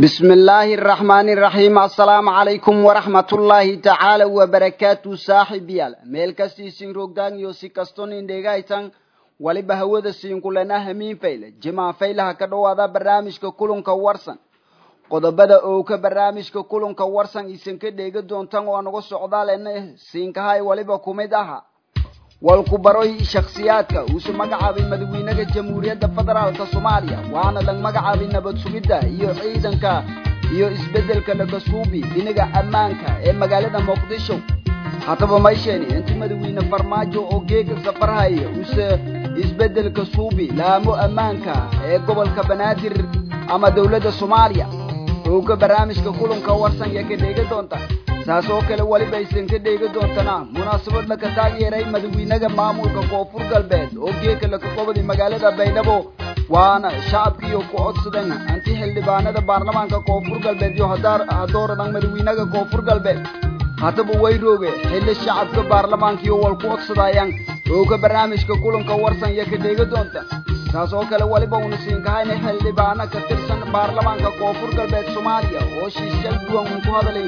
بسم الله الرحمن الرحيم السلام عليكم ورحمة الله تعالى وبركاته صاحب يال ميل كستي سين روغدان يو سي كستون اندغايتان waliba hawada siin kulana hamiin fayle jimaa faylaha ka dhowaada barnaamijka kulanka warsan qodobada oo ka barnaamijka kulanka warsan isan ka dheega doontaan oo anaga socdaalena siinkahay waliba kumid aha walku baroy shakhsiyaadka uuse magacaabay madaxweynaha jamhuuriyadda federaalka soomaaliya waana lag magacaabay nabad sugidda iyo ciidanka iyo isbeddelka lagasuubi dhinaga ammaanka ee magaalada muqdisho haddaba maysheeni inti madaxweyne farmaajo oo geega safarhaya use isbeddelka suubi laamo ammaanka ee gobolka banaadir ama dowladda soomaaliya oo ka barnaamijka kulanka warsan ya ka dheega doonta saas oo kale weliba aysan ka dheega doontana munaasabad laka taageeray madaxweynaha maamulka koonfur galbeed oo geeka laka qobday magaalada baydhabo waana shacabkiiyo ku codsadan anti xildhibaanada baarlamaanka koonfur galbeed iyo hadooradan madaxweynaha koonfur galbeed haddaba way rooge xilli shacabka baarlamaankiiyo wal ku codsadayaan oo ka barnaamijka kulanka warsan ya ka dheega doonta saas oo kale weliba uuna siinkahayna xildhibaano ka tirsan baarlamaanka koonfur galbeed soomaaliya oo shiishal duwan uun ku hadalay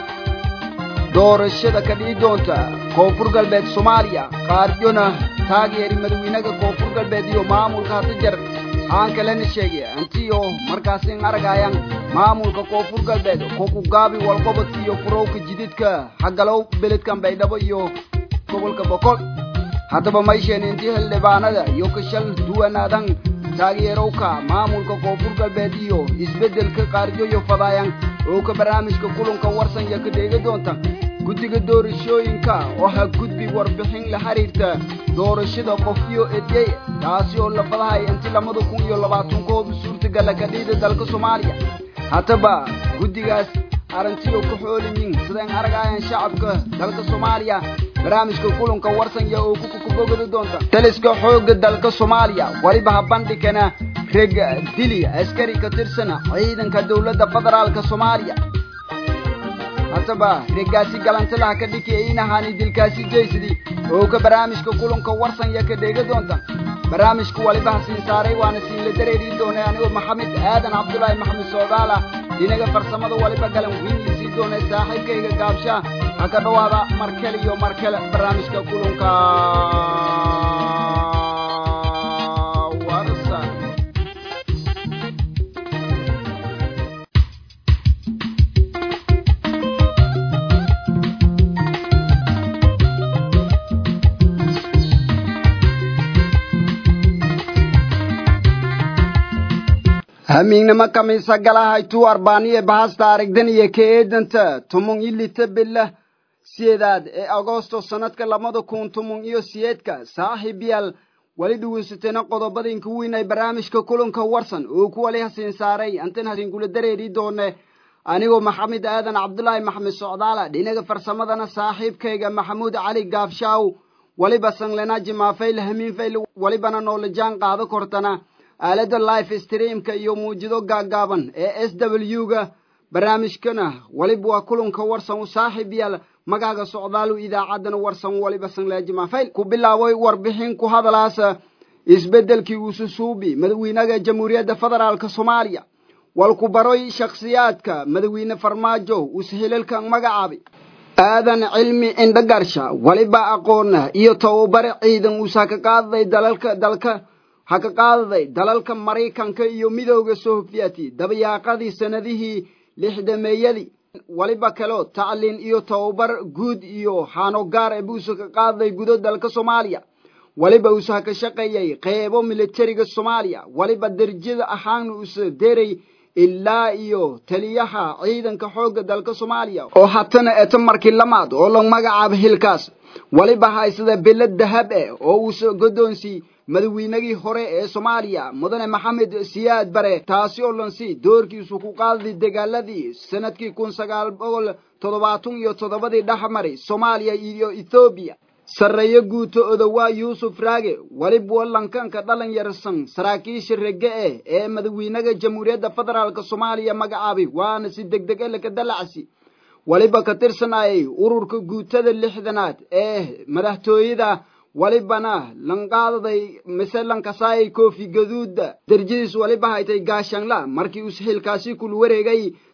doorashada ka dhici doonta koonfur galbeed soomaaliya qaariyona taageeri madaxweynaha koonfur galbeed iyo maamulka hata jar aan kalena sheegay antiyo markaasin aragayaan maamulka koonfur galbeed kokugaabi walqobodka iyo furowka jididka xagalow beledkan baydhabo iyo gobolka boqol haddaba maysheeni intii xildhibaanada iyo kashal duwanaadan taageerowka maamulka koonfur galbeed iyo isbeddelka qaaryoyo fadaayan oo ka barnaamijka kulanka warsan ya ka dheega doonta guddiga doorashooyinka oo ha gudbi warbixin la xiriirta doorashada qofyo edyey taasi oo la fadahay inti labada kun iyo labaatan koob suurtagala ka dhiida dalka soomaaliya haddaba guddigaas arrintiyo ku xooliyin sideen aragayan shacabka dalka soomaaliya barnaamijka kulanka warsan ya oo kukubogada doonta taliska xoogga dalka soomaaliya weliba ha bandhigana reg dili askari ka tirsana ciidanka dowladda federaalka soomaaliya haddaba regaasi galantilaha ka dhiki inahaani dilkaasi jeysidi oo ka barnaamijka kulanka warsan ya ka dheega doonta barnaamijka waliba ha siin saaray waana siinla dareerii doonay anigoo maxamed aadan cabdulaahi maxamed soodaala dhinaga farsamada waliba galan wiinla sii doonay saaxiibkayga gaabshaa ha ka dhowaada markale iyo markale barnaamijka kulanka warsan hamiignama kamisa galahaytuu arbaaniye bahasta aragdan iyo ka eedanta tumung ilita bilah siyeedaad ee agosto sanadka labada kun tumung iyo siyeedka saaxiib yaal wali dhaweysateena qodobadinka weyn ay barnaamijka kulanka warsan oo ku wali hasiin saaray antan hasiinkula dareeri doone anigoo maxamed aadan cabdulaahi maxamed socdaala dhinaga farsamadana saaxiibkayga maxamuud cali gaabshaaw waliba sanglena jimaafayl hamiinfayl walibana noola jaan qaado kortana aalada life streamka iyo muujido gaaggaaban ee s w ga barnaamijkana waliba waa kulanka warsan u saaxiib yaal magaaga socdaalu idaacaddana warsan waliba sanglejimafayl ku bilaabay warbixin ku hadalaasa isbeddelkii ususuubi madaxweynaha jamhuuriyadda federaalka soomaaliya walku baroy shakhsiyaadka madaxweyne farmaajo ushilalkan magacaabay aadan cilmi indhagarsha waliba aqoona iyo tababare ciidan uusa ka qaadaday dalalka dalka ha ka qaadaday dalalka maraykanka iyo midooda sohofiyati dabayaaqadii sanadihii lixdameeyadii waliba kaleo tacliin iyo tababar guud iyo xaanogaar ee buusa ka qaadaday gudo dalka soomaaliya waliba uusa ka shaqeeyey qeybo militariga soomaaliya waliba derjada ahaana uusa deray ilaa iyo taliyaha ciidanka xoogga dalka soomaaliya oo hatana eeta markii lamaad oo la magacaaba hilkaas waliba haysada belad dahab eh oo uusa godoonsii madaxweynagii hore ee soomaaliya mudane maxamed siyaad bare taasi oo lansi doorkiisu ku qaaday dagaaladii sanadkii kun sagaal boqol toddobaatan iyo toddobadii dhexmaray soomaaliya iyo ethoobiya sarreeyo guuto odowaa yuusuf raage waliba lankanka dhalinyarsan saraakiisha rege eh ee madaxweynaha jamhuuriyadda federaalka soomaaliya magacaabay waana si degdeg e laka dalacsi waliba ka tirsanayay ururka guutada lixdanaad ee madaxtooyada walibana lanqaadaday mise lankasaayay koofi gaduuda derjadiis waliba haytay gaashanla markii uu xilkaasi kul wareegay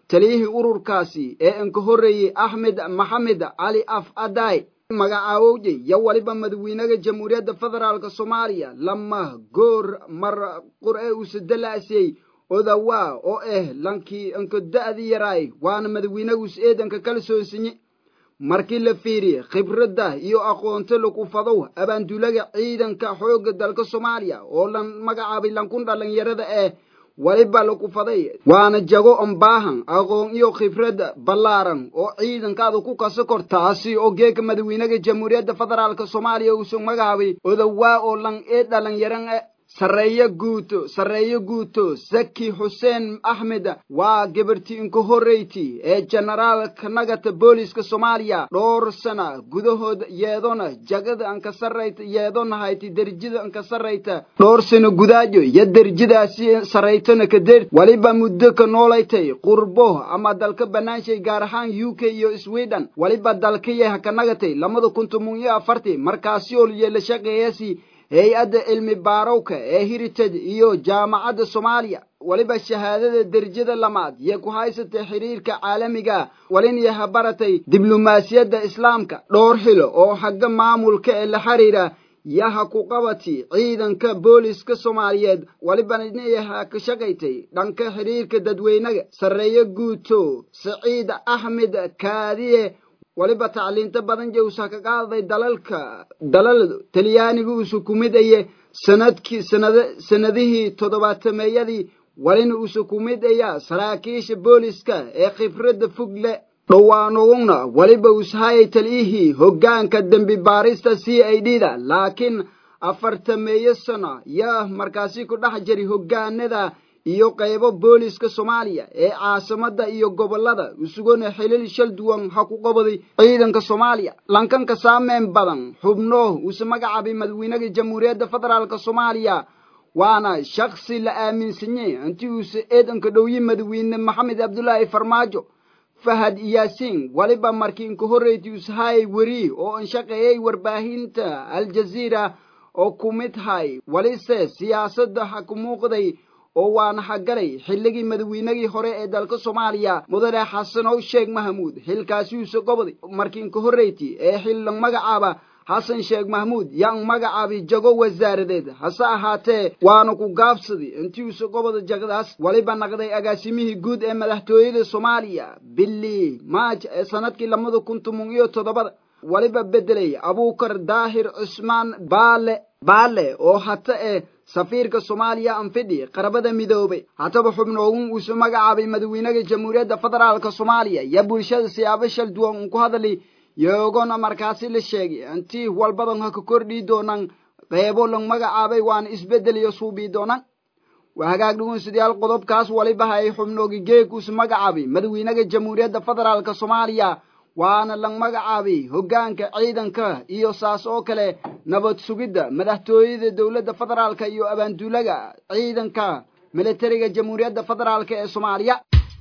taliyihii ururkaasi ee inka horreeyey axmed maxamed cali af aday magacaawowje yo waliba madawiinaga jamhuuriyadda federaalk soomaaliya lama goor mar qur-e usadalaasiyey odawaa oo ah lankii inka da-di yaraay waana madawiinagus eedanka kala soosinye markii la fiiriye khibradda iyo aqoonta lagu fadow abaanduulaga ciidanka xoogga dalka soomaaliya oo lan magacaabay lankun dhalinyarada eh waliba lagu faday waana jago ombaahan aqoon iyo khibrad ballaaran oo ciidankaada ku kasa kor taasi oo geeka madawiinaga jamhuuriyadda federaalk soomaaliya uusu magacaabay odawaa oo lan ee dhalinyaran eh sarreeye guuto sarreeye guuto zaki xuseen axmed waa gabarti inka horreyti ee generaalka nagata booliska soomaaliya dhowr sana gudahood yeedona jagada anka sarrayta yeedona hayti derjada anka sarrayta dhowr sano gudaajo iyo derjadaasi sarraytona kadeer waliba muddo ka noolaytay qurbo ama dalka banaanshay gaar ahaan u k iyo sweden waliba dalkaya haka nagatay lamada kun toban iyo afartii markaasi oo yeela shaqeeyasi hay-adda cilmi baarowka ee heritage iyo jaamacadda soomaaliya waliba shahaadada derjada lamaad iyo ku haysatay xiriirka caalamiga walina habaratay diblomaasiyadda islaamka dhowr xilo oo xagga maamulka ee la xiriira yaha ku qabati ciidanka booliska soomaaliyeed walibana inayaha ka shaqaytay dhanka xiriirka dadweynaga sarreeye guuto saciid axmed kaadiye waliba tacliinto badan jawsa ka qaaday dalalka dalal talyaaniga uusu ku mid aye sanadkii sanada sanadihii toddobaatameeyadii walina uusu ku mid aya saraakiisha booliska ee khibradda fog le dhowaanuguna waliba ushayay taliyihii hoggaanka dembi baarista c i d da laakiin afartameeyo sano yaa markaasi ku dhex jiri hoggaanada iyo qaybo booliska soomaaliya ee caasimada iyo gobolada isugona xilil shal duwan ha ku qabaday ciidanka soomaaliya lankanka saameyn badan xubno uuse magacaabay madawiinaga jamhuuriyadda federaalk soomaaliya waana shaksi la aaminsanye intii uuse eedanka dhowyi madawiine maxamed cabdulaahi farmaajo fahad yaasiin waliba markii inka horreyti ushayay weri oo anshaqeeyay warbaahinta aljaziira oo ku mid hay walise siyaasadda ha ku muuqday oo waana hagalay xilligii madawiinagii hore ee dalka soomaaliya mudane xasanow sheekh mahamuud xilkaasiuuse goboday markii inka horreyti ee xilla magacaaba xasan sheekh mahmuud yaan magacaabi jago wasaaradeed hase ahaatee waana ku gaabsaday intiiuse goboda jagadaas waliba naqday agaasimihii guud ee madaxtooyada soomaaliya bili maaj ee sanadkii labada kun toban iyo toddobada waliba bedelay abuukar daahir cusmaan baale baale oo hata ee safiirka soomaaliya anfidhi qarabada midoobay hataba xubnoogun uusu magacaabay madawiinaga jamhuuriyadda federaalk soomaaliya iyo bulshada siyaabo shal duwan un ku hadli yoogona markaasi la sheegay intii walbadan ha ka kordhii doonaan qeybo lang magacaabay waana isbeddel iyo suubii doonaan waa hagaag dhugunsidayaal qodobkaas waliba hay xubnoogi geekuusu magacaabay madawiinaga jamhuuriyadda federaalk soomaaliya waana lang magacaabay hoggaanka ciidanka iyo saas oo kale nabad sugidda madaxtooyada dowladda federaalka iyo abaanduulaga ciidanka militariga jamhuuriyadda federaalk ee soomaaliya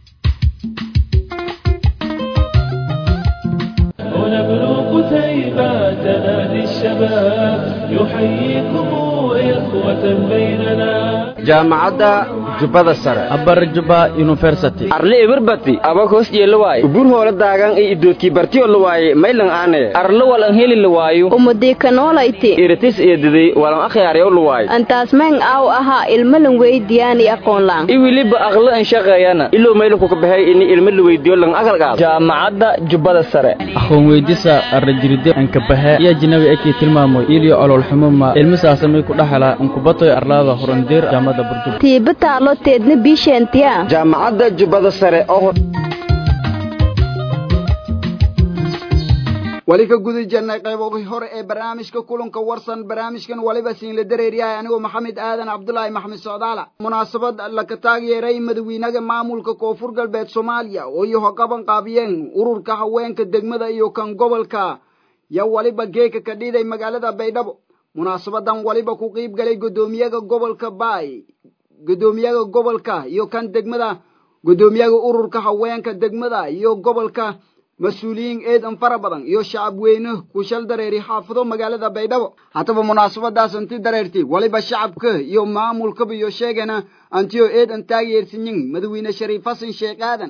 ونبلغ قتيبة نادي الشباب يحييكم إخوة بيننا jaamacadda jubbada sare abar juba university arle eberbati abakos jeelawaaye ubur hoola daagan i idoodkii bartiyo lawaaye maylan aane arle walan heli lawaayo umudikanoolayti iritis eediday walan akhyaaryaw lawaaye antaasmeen aaw ahaa ilmalan weydiyaani aqoonlaan i wiliba aqlo an shaqeeyana ilow maylankuka baxay ini ilmo la weydiyo lan agalgaado jaamacadda jubbada sare aqoon weydisa arrajiride ankabahe iyo jinabi ekii tilmaamoy iliyo ololxumuma ilmisaasamay ku dhaxala ankubatoy arlaada horandir jaamada burjub tiiba taalo teedna biisheentiya jaamacadda jubbada sare oo wali ka guda jirnay qayboogii hore ee barnaamijka kulanka warsan barnaamijkan waliba siinla dareeryahay anigoo maxamed aadan cabdulaahi maxamed socdaala munaasabad laka taageeray madawiinaga maamulka koonfur galbeed soomaaliya oo iyo hogaban qaabiyeen ururka haweenka degmada iyo kan gobolka yo waliba geeka ka dhiiday magaalada baydhabo munaasabadan waliba ku qiib galay guddoomiyaga gobolka baay guddoomiyaga gobolka iyo kan degmada guddoomiyaga ururka haweenka degmada iyo gobolka mas-uuliyiin eedan fara badan iyo shacab weyne ku shal dareeri xaafado magaalada baydhabo haddaba munaasabadaas anti dareerti waliba shacabka iyo maamulkaba iyo sheegana antiyo eedan taageersinyin madawiine shariif xasan sheekh aadan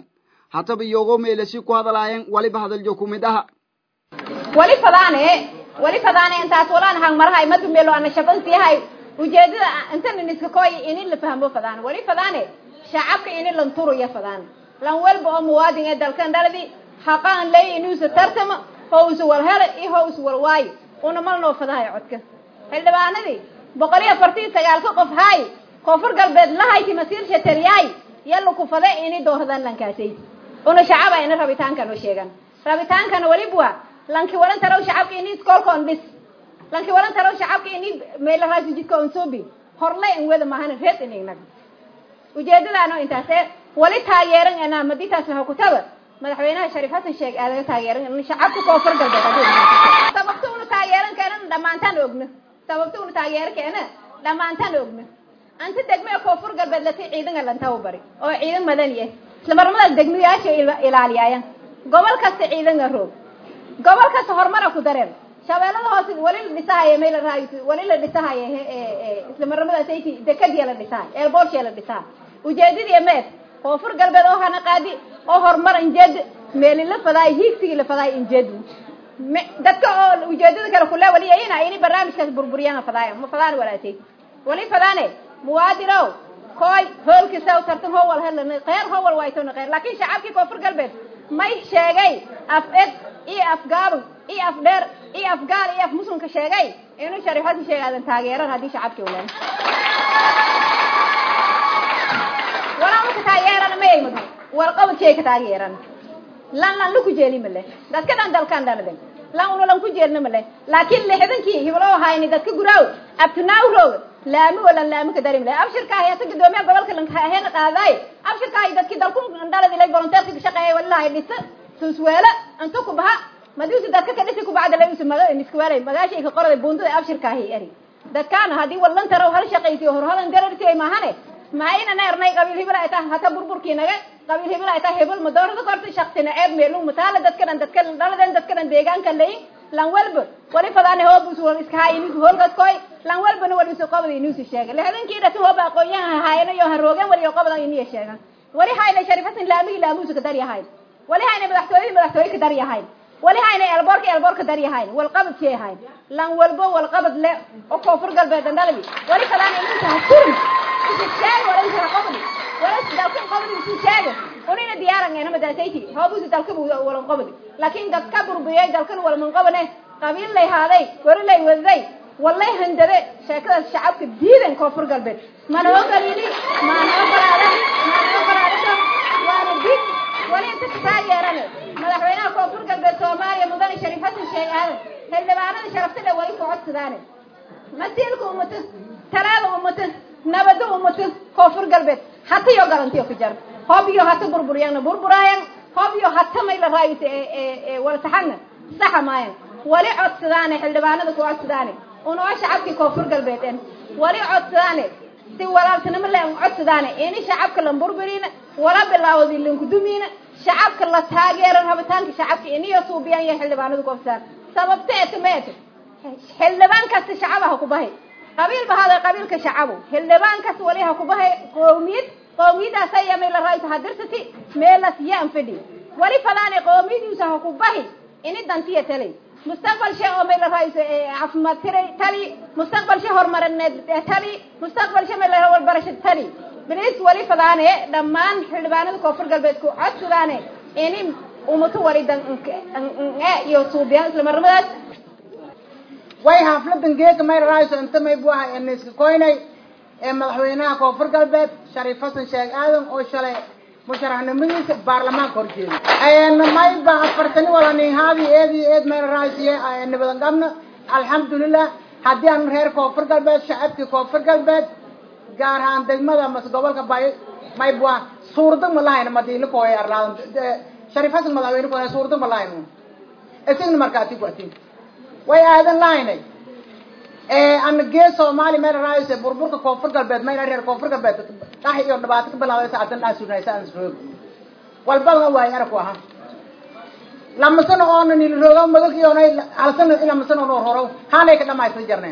hataba iyagoo meelasi ku hadalaayeen waliba hadaljo ku mid aha wali fadaane wali fadaane intaas walaan hang marahay madu meelo ana shabansiyahay ujeedada intan iska kooy in la fahmo fadaan wali fadaane shacabka in la turuya fadaan lan walba oo muwaadin ee dalkan dhaladi xaqaan lay inuu sa tartamo hoos wal hel iyo hoos wal waay una malno fadahay codka xildhibaanadii boqol iyo afartii sagaalka qof hay koonfur galbeed lahayti masiir shatariyay yalla ku fada inay dooradaan lankaasay una shacaba ina rabitaankan oo sheegan rabitaankana waliba lanki waran taraw shacabka inay iskoolkoon dhis lanki waran taraw shacabka inay meel raasi jidka on soobi horle in wada maahan reed inagnaga ujeedadaano intaasee wali taageeran anaa maditaas laha kutaba madaxweynaha shariif xasan sheeg aadaga taageeran in shacabka koonfur galbeed sababta una taageeran keenan dhammaantaan ogna sababta una taageeran keena dhammaantaan ogna anta degme koonfur galbeed lati ciidan lantaw bari oo ciidan madani ah isla marmadaas degmayaasha ilaaliyaayan gobol kasta ciidan roog gobol kasta horumara ku dareen shabeellada hoose wali la dhisahaya meel raay wali la dhisahaya isla marmadaas ay dekadiya la dhisahay eelboorshee la dhisahay ujeedadii meed koonfur galbeed oo hana qaadi oo horumar injeed meeli la fadaay hiigsigii la fadaay injeed dadka oo ujeedada kale kule wali ayina ini barnaamijkaas burburiyaan fadaay ma fadaan walaatay wali fadaane muwaadinow koy hoolkiisa tartan howal helna qeyr howal waaytona qeyr laakiin shacabkii koonfur galbeed may sheegay af ed iyo af gaaban iyo af dheer iyo af gaal iyo af muslimka sheegay inuu shariif xasan sheegaadan taageeran haddii shacabkii uleen walaa marka taageerana ma ay madu warqabadkii ay ka taageeran lan lan laku jeeli male dadka dhan dalkan dhaladen lan una lan ku jeelna male laakiin lixdankii hibloo hayni dadka guraaw abtunaaw roog laami wala laami ka darim leh abshirkaahi asa gudoomiyaha gobolka lankaheena qaadaay abshirkaahi dadkii dalku dhalad ilay volunteerka ka shaqeeya walilahay dhisa susweela inta ku baha madiusi dadka ka dhisi kubacda lay usi maga niskwaalay magaashay ka qorada buundada abshirkaahi eri dadkaana haddii wallan taraw hal shaqaysiyo horhadan darartiay maahane maa ina neernay qabiil hibil ay tahay hata burburkii naga qabiil hibil ay tahay hibil ma doorada korta shaksina ceeb meelu mataala dadka dhan dadka dhaladen dadka dhan deegaanka layin lan walba wali fadaane hoobus wal iska hay inuu holgas koy lan walbana wali soo qabada inuu si sheegay lixdankii dhasi hooba aqoonyaha haayana iyo haroogan wali qabada inuu sheegan wali hayna sharif hasan laami laamuus ka dar yahay wali hayna madaxtooyada madaxtooyada ka dar yahay wali hayna elboorka elboorka dar yahay wal qabad shay yahay lan walba wal qabad le oo koonfur galbeed dhalbi wali fadaane inuu tahay kurin sheeg wala inta qabadi wala dalka qabadi si sheeg unina diyaaran ina madaasaytii hoobus dalka wala qabadi laakiin dadka burbiyay dalkan wala man qabane qabiil lay haaday wari lay waday wallahi handade sheekada shacabka diidan koonfur galbeed mana ogolini mana ogolaada mana ogolaada waana did wali inta ka taageerane madaxweynaha koonfur galbeed soomaaliya mudane shariif xasan sheeg aadan xildhibaanada sharafta le wali ku codsadaane masiilka ummata talaada ummata nabada ummata koonfur galbeed hata iyo garantiyo ku jar hoob iyo hata burburiyana burburaayan hoob iyo hata may la raayis wala taxagna saxa maayan wali codsadaane xildhibaanada ku codsadaane unoo shacabkii koonfur galbeed en wali codsadaane si walaaltinimo le codsadaane ini shacabka lan burburina wala bilaawdi lankudumiina shacabka la taageeran rabitaanka shacabka iniyo suubiyaan iyo xildhibaanadu ku codsadaan sababta ete ma ete xildhibaan kasta shacabaha ku bahay qabiil bahada qabiilka shacabu xildhibaan kasta wali ha ku bahay qowmiyad qowmiyadaas ayaa meel la raayto hadirsati meelas yaan fadhi wali fadaane qowmiyadiisa ha ku bahi ini dantiya talay mustaqbal shay oo meel la raayso caafimaad tiray tali mustaqbal shay horumarineed tali mustaqbal shay meel la walbarasho tali bilis wali fadaane dhammaan xildhibaanada koonfur galbeed ku codsadaane ini umato wali dan iyo suubiyaan isla marmadaas way xafladan geega may raayso inta may bu ahay eniska koynay ee madaxweynaha koonfur galbeed shariif xasan sheeg aadan oo shalay musharaxnimadiisa baarlamaanka horjeeda may ba afartani wala nin haadi eedi eed may raaysiye nibadan qabna alxamdulilah haddii aan reer koonfur galbeed shacabkii koonfur galbeed gaar ahaan degmada mase gobolka bay may bu ah suurdag ma lahayn madiila kooya arlaadan shariif xasan madaxweyne kooya suurdag ma lahayn isigna markaati ku atin way aadan lahaynay ana gee soomaali meel raayse burburka koonfur galbeed mayna reer koonfur galbeed dhax iyo dhibaato ka bilaawday saadan dhaa sugnaysa aan roog walbadana waay arku aha lama sano oona nil rooga madalkiyoonay hal sano lama sano noo horo haanay ka dhamaysta jarneen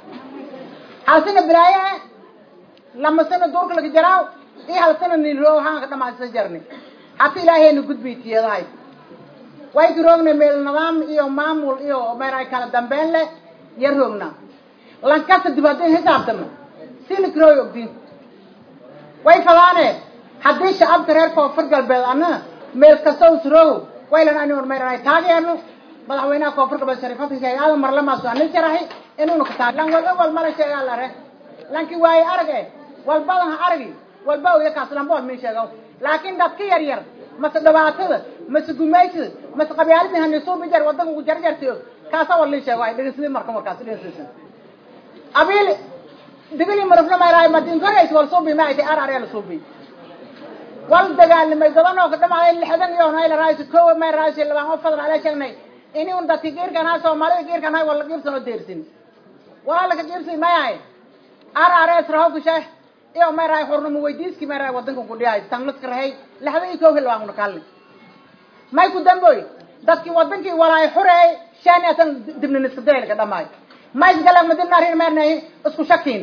hal sano bilaaye lama sano duurka laga jaraaw iyo hal sano nil roog haan ka dhamaysta jarne hata ilaahayna gudbay tiyadahay way ka roogna meel nidaam iyo maamul iyo meeray kala dambeyn leh iyo roogna lankasta dib haddii xisaabtama sina karooy ogdiin way fadaane haddii shacabka reer koonfur galbeed ana meel kasta usroogo waylan ani un meeray taageerno madaxweynaha koonfur galbeed shariifadka sheegay aadan marlamaasu anin jarahay inuuna ka taag lan walba wal mala sheegaa lare lanki waaye arag eh walbadan ha aragi walba oya kaas lamba wal min sheego laakiin dadka yar yar mase dhibaatada mase gumaysida mase qabyaaladii hanisuubi jar wadanka ugu jarjartayo kaasa wal lii sheego ay dhegeysadii marka markaas dhegeysadii abiil digili marufna mayraay madinkorays wal suubi ma aytay arar la suubi wal dagaalamay gabanoo ka dhamaaday lixdan iyo nayla raayso kow may raayso labaan oo fadlan ala sheegnay ini un dadki geerkan ha soomaalida geerkan ha wala geersan oo deersin wala ka geersin mayahay arares rahow sheekh iyo may raay xurnimo weydiiski may raay wadanka ku dhiyay tan laska rahay lixdan iyo kow hilwaan una kalli may ku damboy dadki wadankii walaay xureey shan iyo tan dibna iska dayl ka dhamaay may galang madina rin meernay isku shakiin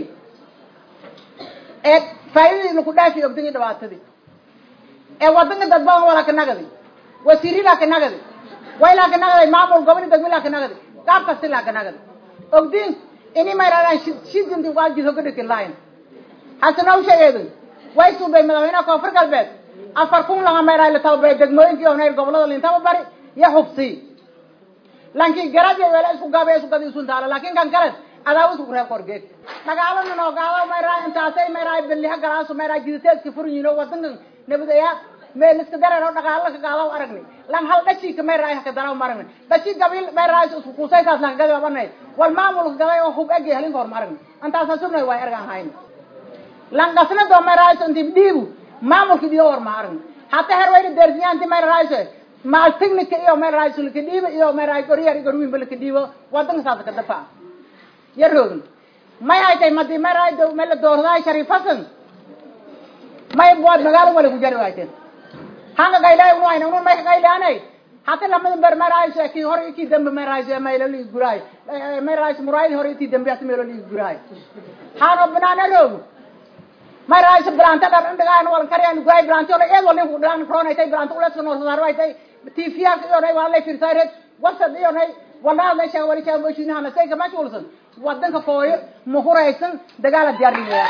ee faa'iidii ku dhaafi ogdigi dhibaatadii ee wadanka dad badan wala ka nagadi wasiirila ka nagadi wayla ka nagadi maamul gobol degmila ka nagadi qaab kasta la ka nagadi ogdin ini may raadaan shidinti waajid hoga dhikin lahayn hasana u sheegeedu way suubay madaxweynaha koonfur galbeed afar kun laga may raay la tababay degmooyinkii oo nayr gobolada lintaba bari iyo xubsi lankii garab iyo weela isku gaabay isku gadi isun taala laakiin kan kale adaa isku reeb korgeed dagaalana noo gaado may raay intaasay may raay billiha galaasu may raay jiditeedka furyiino wadankan nabadaya meel iska dareer oo dhaqaalo ka gaado aragni lan hal dhashi ka may raay ka daraw maragni dhashi gabil may raay isku kusay kaas lan gadi abanay wal maamul gaday oo hub agi halin hor maragni antaas subnay way argan hayn lan gasna do may raay intii dhiibu maamulki diyo hor maragni hatta her way deersiyan intii may raay ma technique iyo may raay sulka dhiibo iyo may raay goriyar gorwin balka dhiibo wadanka saas ka dafa yarogn may ay tay madi may raay do meel doorday shariifasan may bood magaalo wala ku jari waayteen hanga gaylay unu ayna unu may gaylaanay hata lamada ber may raay ki hor ki dambe may raay may la li guray may raay muraay hor ki dambe at meel li guray hano banana rogu may raay branta dar ndagaan wal karyan guray branta wala eed wala ku daan corona tay branta wala soo noor saar tay tifiya iyo nay wala firsayret wasad iyo nay wala la shay wala shay boshina hana say kama chulsan wadanka fooyo ma huraysan dagaal diyaar dhigaya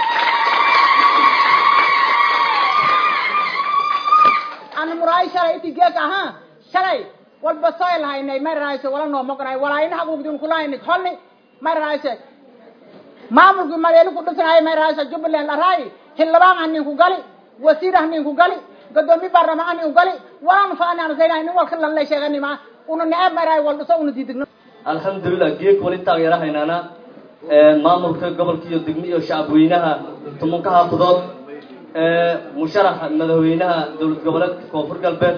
ana muraay shalay intii geek ahaa shalay walba soo lahaynay may raayse wala noo moqonay walaa in xaquuqdin kulahayn holni may raayse maamulkii madeelu ku dhisanay may raayse jubbaland la raayi xildhibaan hanin ku gali wasiir hanin ku gali gadoomiye baarlamaan hanin ku gali walaan faanaan saynahay nin walka lan la sheegani ma una neceb may raay wal dhiso una diidigno alxamdulilah geek wali taageerahaynaana maamulka gobolka iyo degmo iyo shacabweynaha tumanka haafadood musharaxa madaxweynaha dowlad goboleedka koonfur galbeed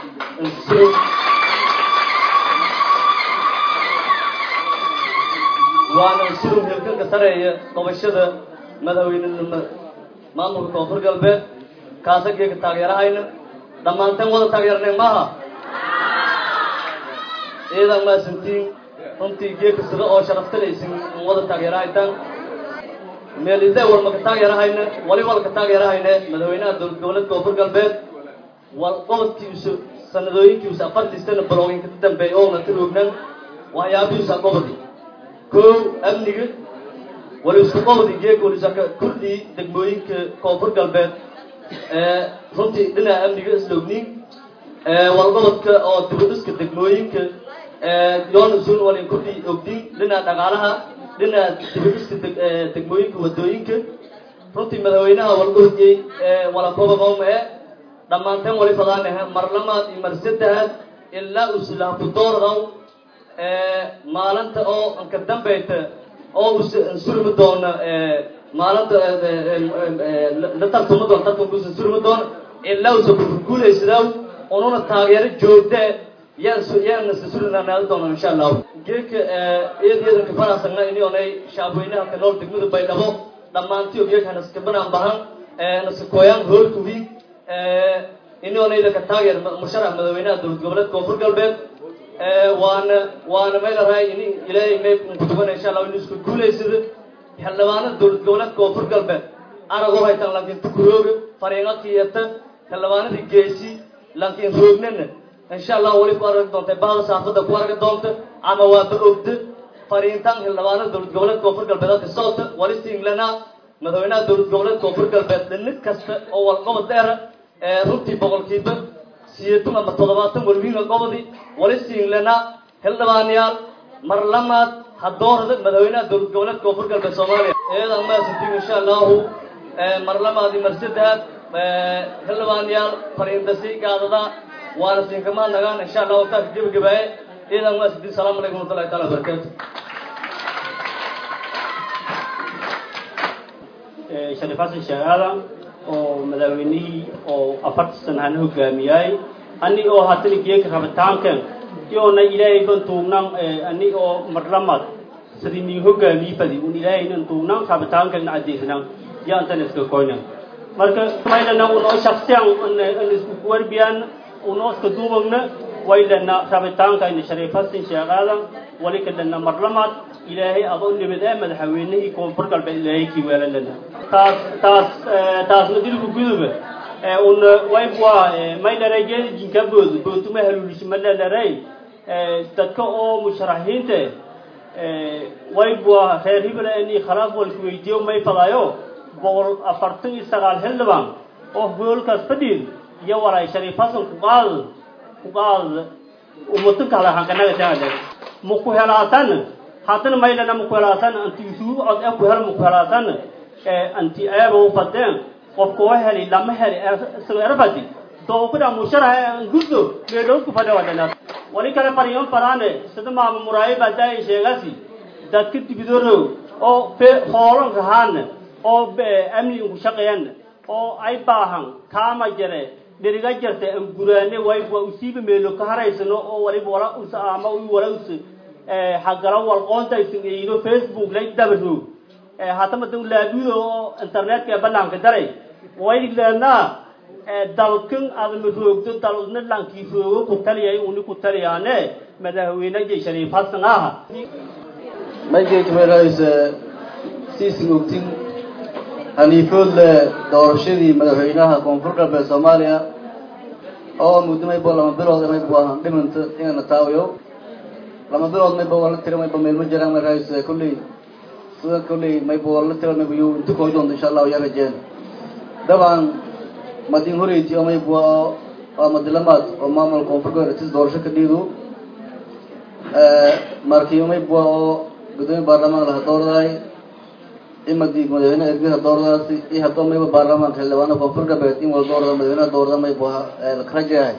waana sulum hilkanka sareeya qabashada madaxweynenima maamulka koonfur galbeed kaasa geeka taageerahayna dhammaanteen wada taageernay maaha iyadaa maasantiin runtii geeka sida oo sharaftalaysin wada taageerahaytaan meelise walma ka taageerahayne wali wal ka taageerahayne madaxweynaha dowlad goboleedka koonfur galbeed wal qobodkiisu sanadooyinkiisu afartii sana balooginka ka dambeeya oona ka roognan waxyaabihiisa qobodi kow amniga wali isku qobodi geeg walisaka kurdii degmooyinka koonfur galbeed runtii dhinaca amniga islogniin wal qobodka oo dibadhiska degmooyinka yoonsun walin kurdii ogdiin dhinaca dhaqaalaha dhinaca dibadhiska degmooyinka wadooyinka runtii madaxweynaha walgoodiyey walakobaqooma e dhammaanteen wali fadaanaha mar lamaad iyo mar saddexaad ilaa uslahaku doordaw maalinta oo anka dambayta oo usurmi doona maalinta la tartuma doona tartankuusa surmi doona ilaa usa kuguulaysadaaw ununa taageero joogta yaana sasurinaanaada doona insha allahu geeka iyad iyadanka faraasagna inionay shacabweynaha ka nool degmada baydhabo dhammaantiyo geeka naska banaan bahan naska kooyaan hoolka wiig inionayda ka taageer musharax madaxweynaha dowlad goboleed koonfur galbeed waana waana may larahay in ilaahay may kutubana insha allah inu isku guulaysada xildhibaanada dowlad goboleed koonfur galbeed arag u haytaan laakiin tukurooga fariiqa kiyata xildhibaanadii geesi laakiin roognana insha allah weli ku aragi doonta bahda saafada ku aragi doonta ama waaba ogda fariintan xildhibaanada dowlad goboleed koonfur galbeed halka socota wali siinglana madaxweynaha dowlad goboleed koonfur galbeed dhinid kasta oo walqobod dheera runtii boqolkiiba siyeetan ama toddobaatan walwiinga gobodi wali siinglana xildhibaanayaal mar lamaad hadoorada madaxweynaha dowlad goboleed koonfur galbeed soomaaliya iyadan maasantiin insha allahu mar lamaad iyo mar saddexaad xildhibaanayaal fariindasi gaadada waana siinkamaa nagaan insha allah waqtaaka gebagabaaye iyadan maasantiin salaamu calaykum warahmatullahi taala wabarakaatu sharif xasan sheekh aadan oo madaxweynihii oo afarta sana hana hogaamiyay ani oo hatana geeka rabitaankan yoona ilaahay ban tuugnan ani oo marlamad sidii nii hogaamiyi fadi un ilaahaynan tuugnan rabitaankan caddeysnan yaantan iska koynan marka maylana unoo shaksiyan an isku warbiyaan unoo iska duubagna waylana rabitaankayna sharif xasan sheekh aadan wali kadhana marlamad ilaahay adoo nibad ee madaxweynihii koonfur galbeed ilaahay kii weelalana taas taas taasna dilku guduba un waybwa maydharay geedijinka bood bootuma haluulishmadhalaray dadka oo musharaxiinta waybwa reer hibla ini khalaaf walku weydiiyo may fadaayo boqol afartan iyo sagaal xildhibaan oo hoolkaas fadhiid iyo walay shariif xasan kuqaad kuqaad umatanka hadahankanaga taale maku helaatan haddana maylana maku helaatan anti isuu cod e ku hel maku helaatan anti eeba u fadeen qofka oo heli lama heli isago erfadi dookida musharaha guddo meelowku fadhe wadhana wali kale fariyon faraane sida maama muraaye baadaay sheegasi dadka dibidorow oo hoolon rahaan oo amni ku shaqeeyan oo ay baahan kaama jare dhiriga jirta an guraane way waa usiiba meelo ka haraysano oo waliba wala usa ama u wala usa xagala walqoontaysan eeyido facebook lay dabaro hatama dan laabudo oo internetka banaanka daray way leednaa dalkan adama roogto dalna lankii roogo ku taliyay uni ku taliyaane madaxweyne jay shariif xasan aha maygeekmeerays siisin ogtin haniifoodle doorashadii madaxweynaha koonfur galbeed soomaaliya oo muddo maybo lama bilood maybo ahaan dhimanta inana taawiyo lama bilood maybo wala tira maybo meelma jiraan marays kolley sida kolley maybo wala tira maybo yu inta kooy doonto insha allahu yaa rajeen dabcan madin horeyti oo maybo waa madilamaad oo maamul koonfur galbeed tis doorasho ka dhiidu markii maybo oo gudoomiye baarlamaan laha doordaay imadi madaxweyne ergada doordaasi iyo haddoo mayba baarlamaanka xildhibaana koonfur galbeed in wala doorda madaxweynaha doorda maybo karajahay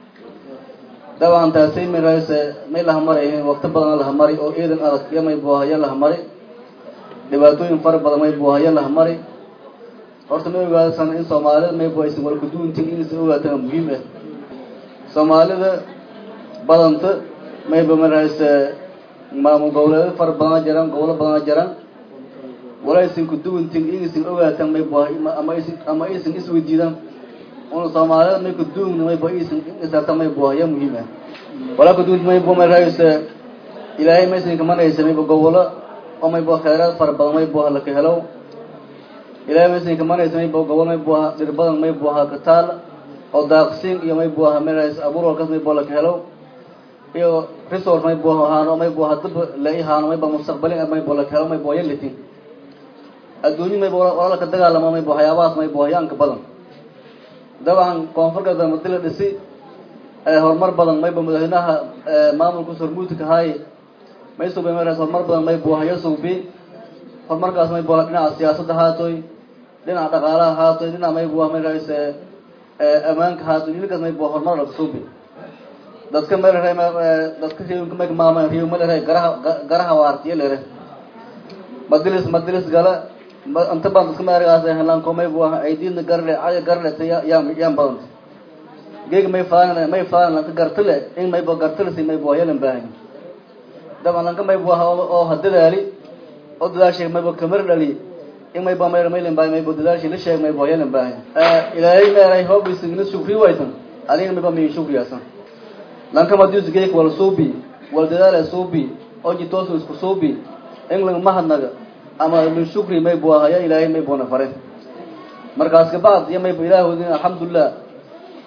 dabcan taasi mirays may lahamari wakti badan lahamari oo ciidan adag iyo maybo haya lahamari dhibaatooyin fara badan maybo haya lahamari horta ma ogaadsan in soomaalida maybo aysan wala kuduuntin inaysan ogaataan muhiim ah soomaalida badanta mayba mirays maamul goboleedo fara badana jiraan gobolo badana jiraan walaysan kuduwantin inaysan ogaataan maybo ama aysan ama aysan isweydiidaan una soomaalida may kuduwna maybo aysan isaarta maybo haya muhiim ah walaa kuduwant maybo marays ilaahay maysan kamanaysa maybo gobolo oo maybo khayraad fara badan maybo laka helow ilaahay maysan kamanaysa maybo gobol maybo dhir badan maybo ha kataal oo daaqsiin iyo maybo ha marays abuur walkaas maybo laka helow iyo resource maybo ahaano maybo hadaba la ihaano maybo mustaqbalin maybo laka helo maybo yalitin adduunyo maybo walalaka dagaalamo maybo waxyaabahaas maybo hayaanka badan dabcan koonfur galbeed madi la dhisi horumar badan maybo madaxweynaha maamulka sormuudka haay may subi marays horumar badan maybo haya subi horumarkaas maybo dhinaca siyaasadda haatoy dhinaca dhaqaalaha haatoy dhinaca maybo marays ammaanka haatoy dhinacaas maybo horumar laga subi dadka malere dadka riwinka mayka maama riw malere garaha garaha waartiya lere madilis madilis gala inta badan dadka maergaas helanko maybo aydina garle caya garle ta yaa yaan badanta geega may faalan may faalan lanka gartile in maybo gartilisi maybo yalan baahan daban lanka maybo oo hadadaali oo dadaashay maybo kamar dhali in maybo mayr maylan baahan maybo dadaashay la sheeg maybo yalan baahan ilaahay meeray hoob isingna shukri waytan alina maybo may shukriyaasan lanka madius geek wal suubi wal dadaala suubi oo jitoosu isku suubi in lang mahadnaga ama min shukri may buu ahaya ilaahay may buuna fare markaas kabacd iyo mayba ilaahoodin alxamdulilah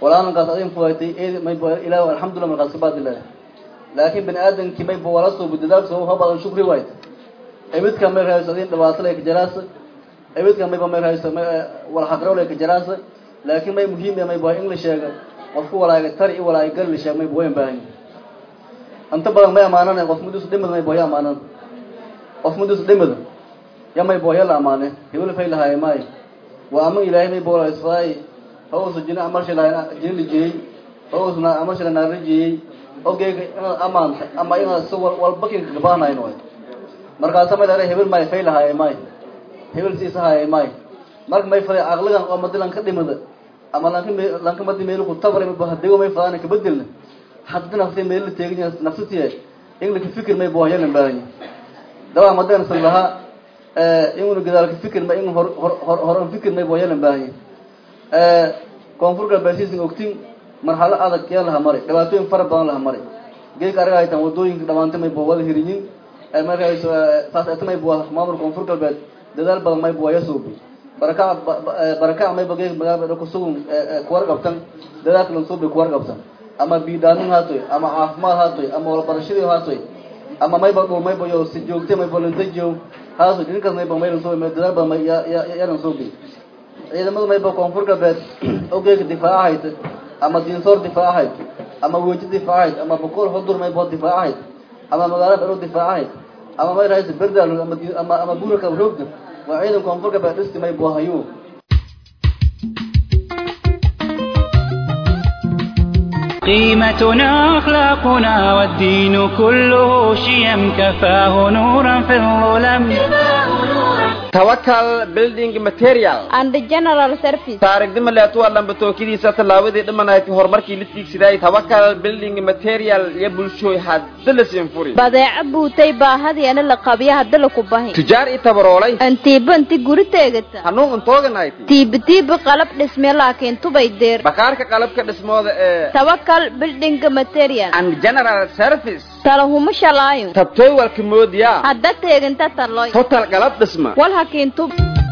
walaalankaas adin fuwaytay eed may bo ilaah alxamdulillah markaas ka baadilah laakiin bani aadamkii may bo wala soo budadaal soo ha badan shukri waayt ebidka may rahayso adin dhibaato lay ka jaraasa ebidka may ba may rahayso wala xaqrow lay ka jaraasa laakiin may muhiim may bo in la sheega qofku walaaga tar i walaaga gal la sheega may bo wayn baahan inta badan may amaanana qof mudus dhimad may bo ya amaanan qof mudus dhimad ya may bo ya la amaane hebel fay lahaay may waa ama ilaahay may bo la isfaay hawsu jina amarshi lahayn jina lijiyey hawsna amarshi lahayn rijiyey ogeyga inaad amaanta ama inaad si walbakinka gabaanayn way markaasa may dhahay hebel may fay lahaay may hebel siisa haay may marka may faday aqligan oo madilan ka dhimada ama lanka lanka madi meel ku tabray ma bahadigo may fadaan ka bedelna hadda nafsi meel la teegin nafsatiye ingla ka fikir may boohaya lan baahan dawa madan sallaha ee inuu gadaal ka fikir ma in hor hor hor fikir may boohaya lan baahan ee koonfurka baasiisin ogtin marxalo adag yaa laha maray dhibaatooyin fara badan laha maray geeg araga haytan wadooyinka dhamaantay may boo wada hiriyin markaas saas ay tamay boo maamul koonfur galbeed dadaal badan may boo yasuubi baraka baraka may bagay magaalada ku sugun kuwar qabtan dadaalka lan suubi kuwar qabtan ama biidaanin haatoy ama caafimaad haatoy ama walbarashadii haatoy ama mayba dhul mayba yo si joogtay mayba lantajiyo haatoy dhinkaas mayba may lan suubi may dadaal badan may ya lan suubi ciidamada mayba koonfur galbeed ogeyga difaacahayd ama diinsoor difaacahayd ama weji difaacahayd ama boqol xudur maybo difaacahayd ama magaalo dhalo difaacahayd ama may rahaysa berdaal ama ama ama buraka roogda waa ciidan koonfur galbeed dhisti maybo hayu قيمتنا أخلاقنا والدين كله شيم كفاه نورا في الظلم tawakal building material and general service taarigdima leetuwa lambatookadiisa tallaabadii dhimanayti horumarkii la tiigsiday tawakal building material iyo bulshooy hadda la siinfuri badeeco buutay baahadiana la qabiya hadda laku bahi tujaar i tabaroolay antiiba inti guri teegata hanuun untooganayt tiiba tiiba qalab dhisme laakiin tubay deer bakaarka qalabka dhismooda ee tawakal building material and general service talahuma shalaayo tabtooy walka moodiyaa hadda teeginta taloy total qalab dhisma wal hakiintu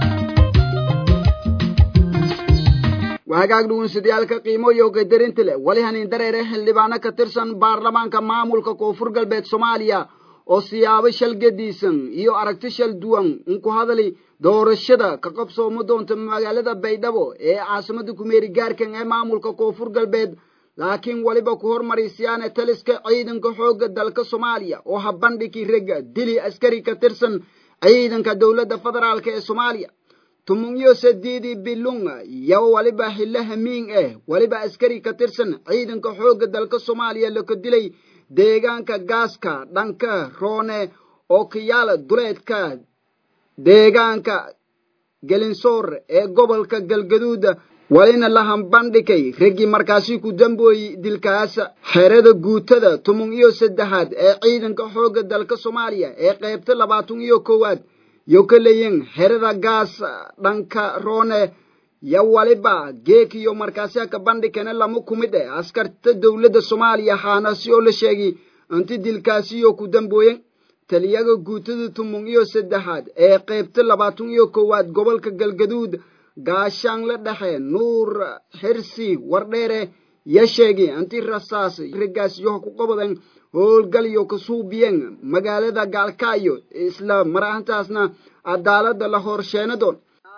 waagaag dhugunsadayaalka qiimo iyo qadarinta leh wali hanin dareere xildhibaano ka tirsan baarlamaanka maamulka koonfur galbeed soomaaliya oo siyaabo shal gediisan iyo aragti shal duwan unku hadali doorashada ka qabsoomo doonta magaalada baydhabo ee caasimada kumeeri gaarkan ee maamulka koonfur galbeed laakiin weliba ku hormarisiyaane taliska ciidanka xoogga dalka soomaaliya oo habandhigii rega dili askari ka tirsan ciidanka dowladda federaalk ee soomaaliya tumunyo sadiidi bilunga iyo waliba xillo hamiin ah waliba askari ka tirsan ciidanka xoogga dalka soomaaliya laka dilay deegaanka gaaska dhanka roone oo kiyaala duleedka deegaanka gelinsoor ee gobolka galgaduud walina la hambandhigay raggii markaasi ku dambooyey dilkaas xerada guutada tumun iyo saddexaad ee ciidanka xoogga dalka soomaaliya ee qaybta labaatan iyo koowaad yo ka leeyiin xerada gaas dhanka roone yo waliba geek iyo markaasi ka bandhigana lama kumid eh askarta dowladda soomaaliya xaanasi oo la sheegay inti dilkaasi iyo ku dambooyen taliyaga guutada tumun iyo saddexaad ee qaybta labaatan iyo koowaad gobolka galgaduud gaashaan la dhexe nuur xirsi wardheere ya sheegay inti rasaas raggaasyo ku qabadan howlgalyo ka suubiyeen magaalada gaalkaayo isla mar ahantaasna cadaalada la horsheena doon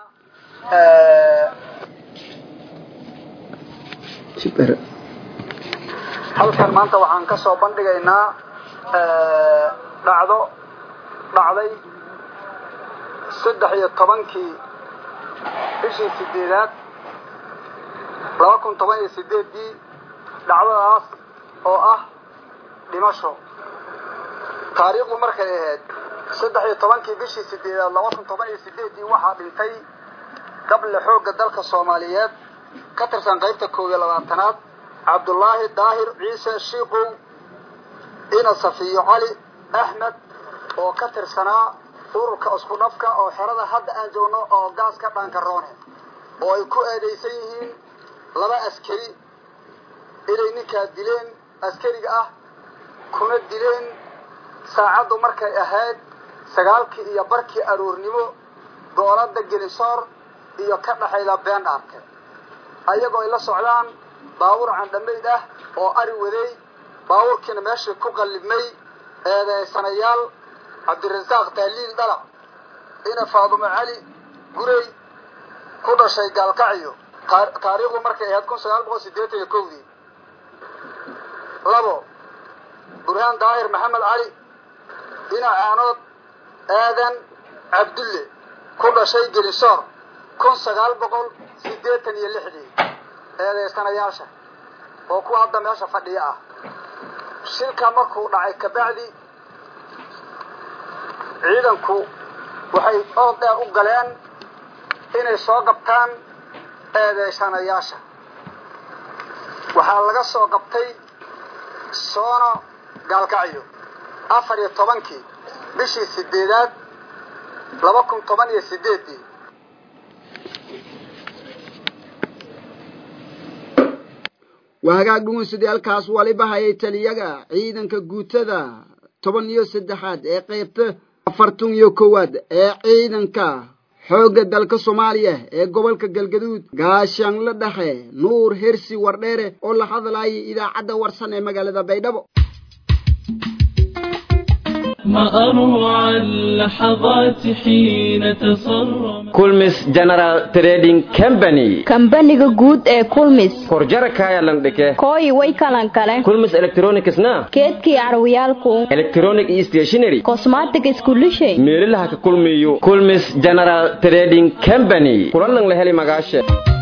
halkan maanta waxaan ka soo bandhigaynaa dhacdo dhacday saddex iyo tobankii bishii sideedaad laba kun toban iyo sideedii dhacdadaas oo ah dhimasho taariikhdu markay ahayd saddex iyo tobankii bishii sideedaad laba kun toban iyo sideedii waxaa dhintay gable xoogga dalka soomaaliyeed ka tirsan qaybta koob iyo labaatanaad cabdullaahi daahir ciise shiikow ina safiyo cali axmed oo ka tirsanaa ururka isku dhafka oo xerada hadda aan joogno oo gaaska dhaanka roone oo ay ku eedaysan yihiin laba askari inay ninkaa dileen askariga ah kuna dileen saacaddu markay ahayd sagaalkii iyo barkii aroornimo goolada gelisoor iyo ka dhaxayda been dhaarke ayagoo ay la socdaan baabuur candhamayd ah oo ari waday baabuurkiina meeshii ku qallibmay eedeysanayaal cabdirasaaq tahliil dhalac ina faadumo cali gurey ku dhashay gaalkacyo taariikhdu markay ahayd kun sagaal boqol siddeetan iyo kowdii labo burhaan daahir maxamed cali ina caanood aadan cabdulle ku dhashay gelisoor kun sagaal boqol siddeetan iyo lixdii eedeysanayaasha oo kuwa hadda meesha fadhiya ah shilka markuu dhacay kabacdi ciidanku waxay ood dheer u galeen inay soo qabtaan eedeysanayaasha waxaa laga soo qabtay soono gaalkacyo afar iyo tobankii bishii sideedaad laba kun toban iyo sideedii waa hagaag dhugunsidaalkaas waliba hayay taliyaga ciidanka guutada toban iyo saddexaad ee qaybta afartan iyo kowaad ee ciidanka xoogga dalka soomaaliya ee gobolka galgaduud gaashaanla dhexe nuur hersi wardheere oo la hadlayay idaacadda warsan ee magaalada baydhabo ما أروع اللحظات حين تصرم kulmis general trading company kambaniga guud ee kulmis horjarakaya landhike kooyi way kalan kale kulmis electronicsna keedkii carwiyaalku electronic iyo stationary cosmatic iskulishay meelaha ka kulmiyo kulmis general trading company kulanan la heli magaashe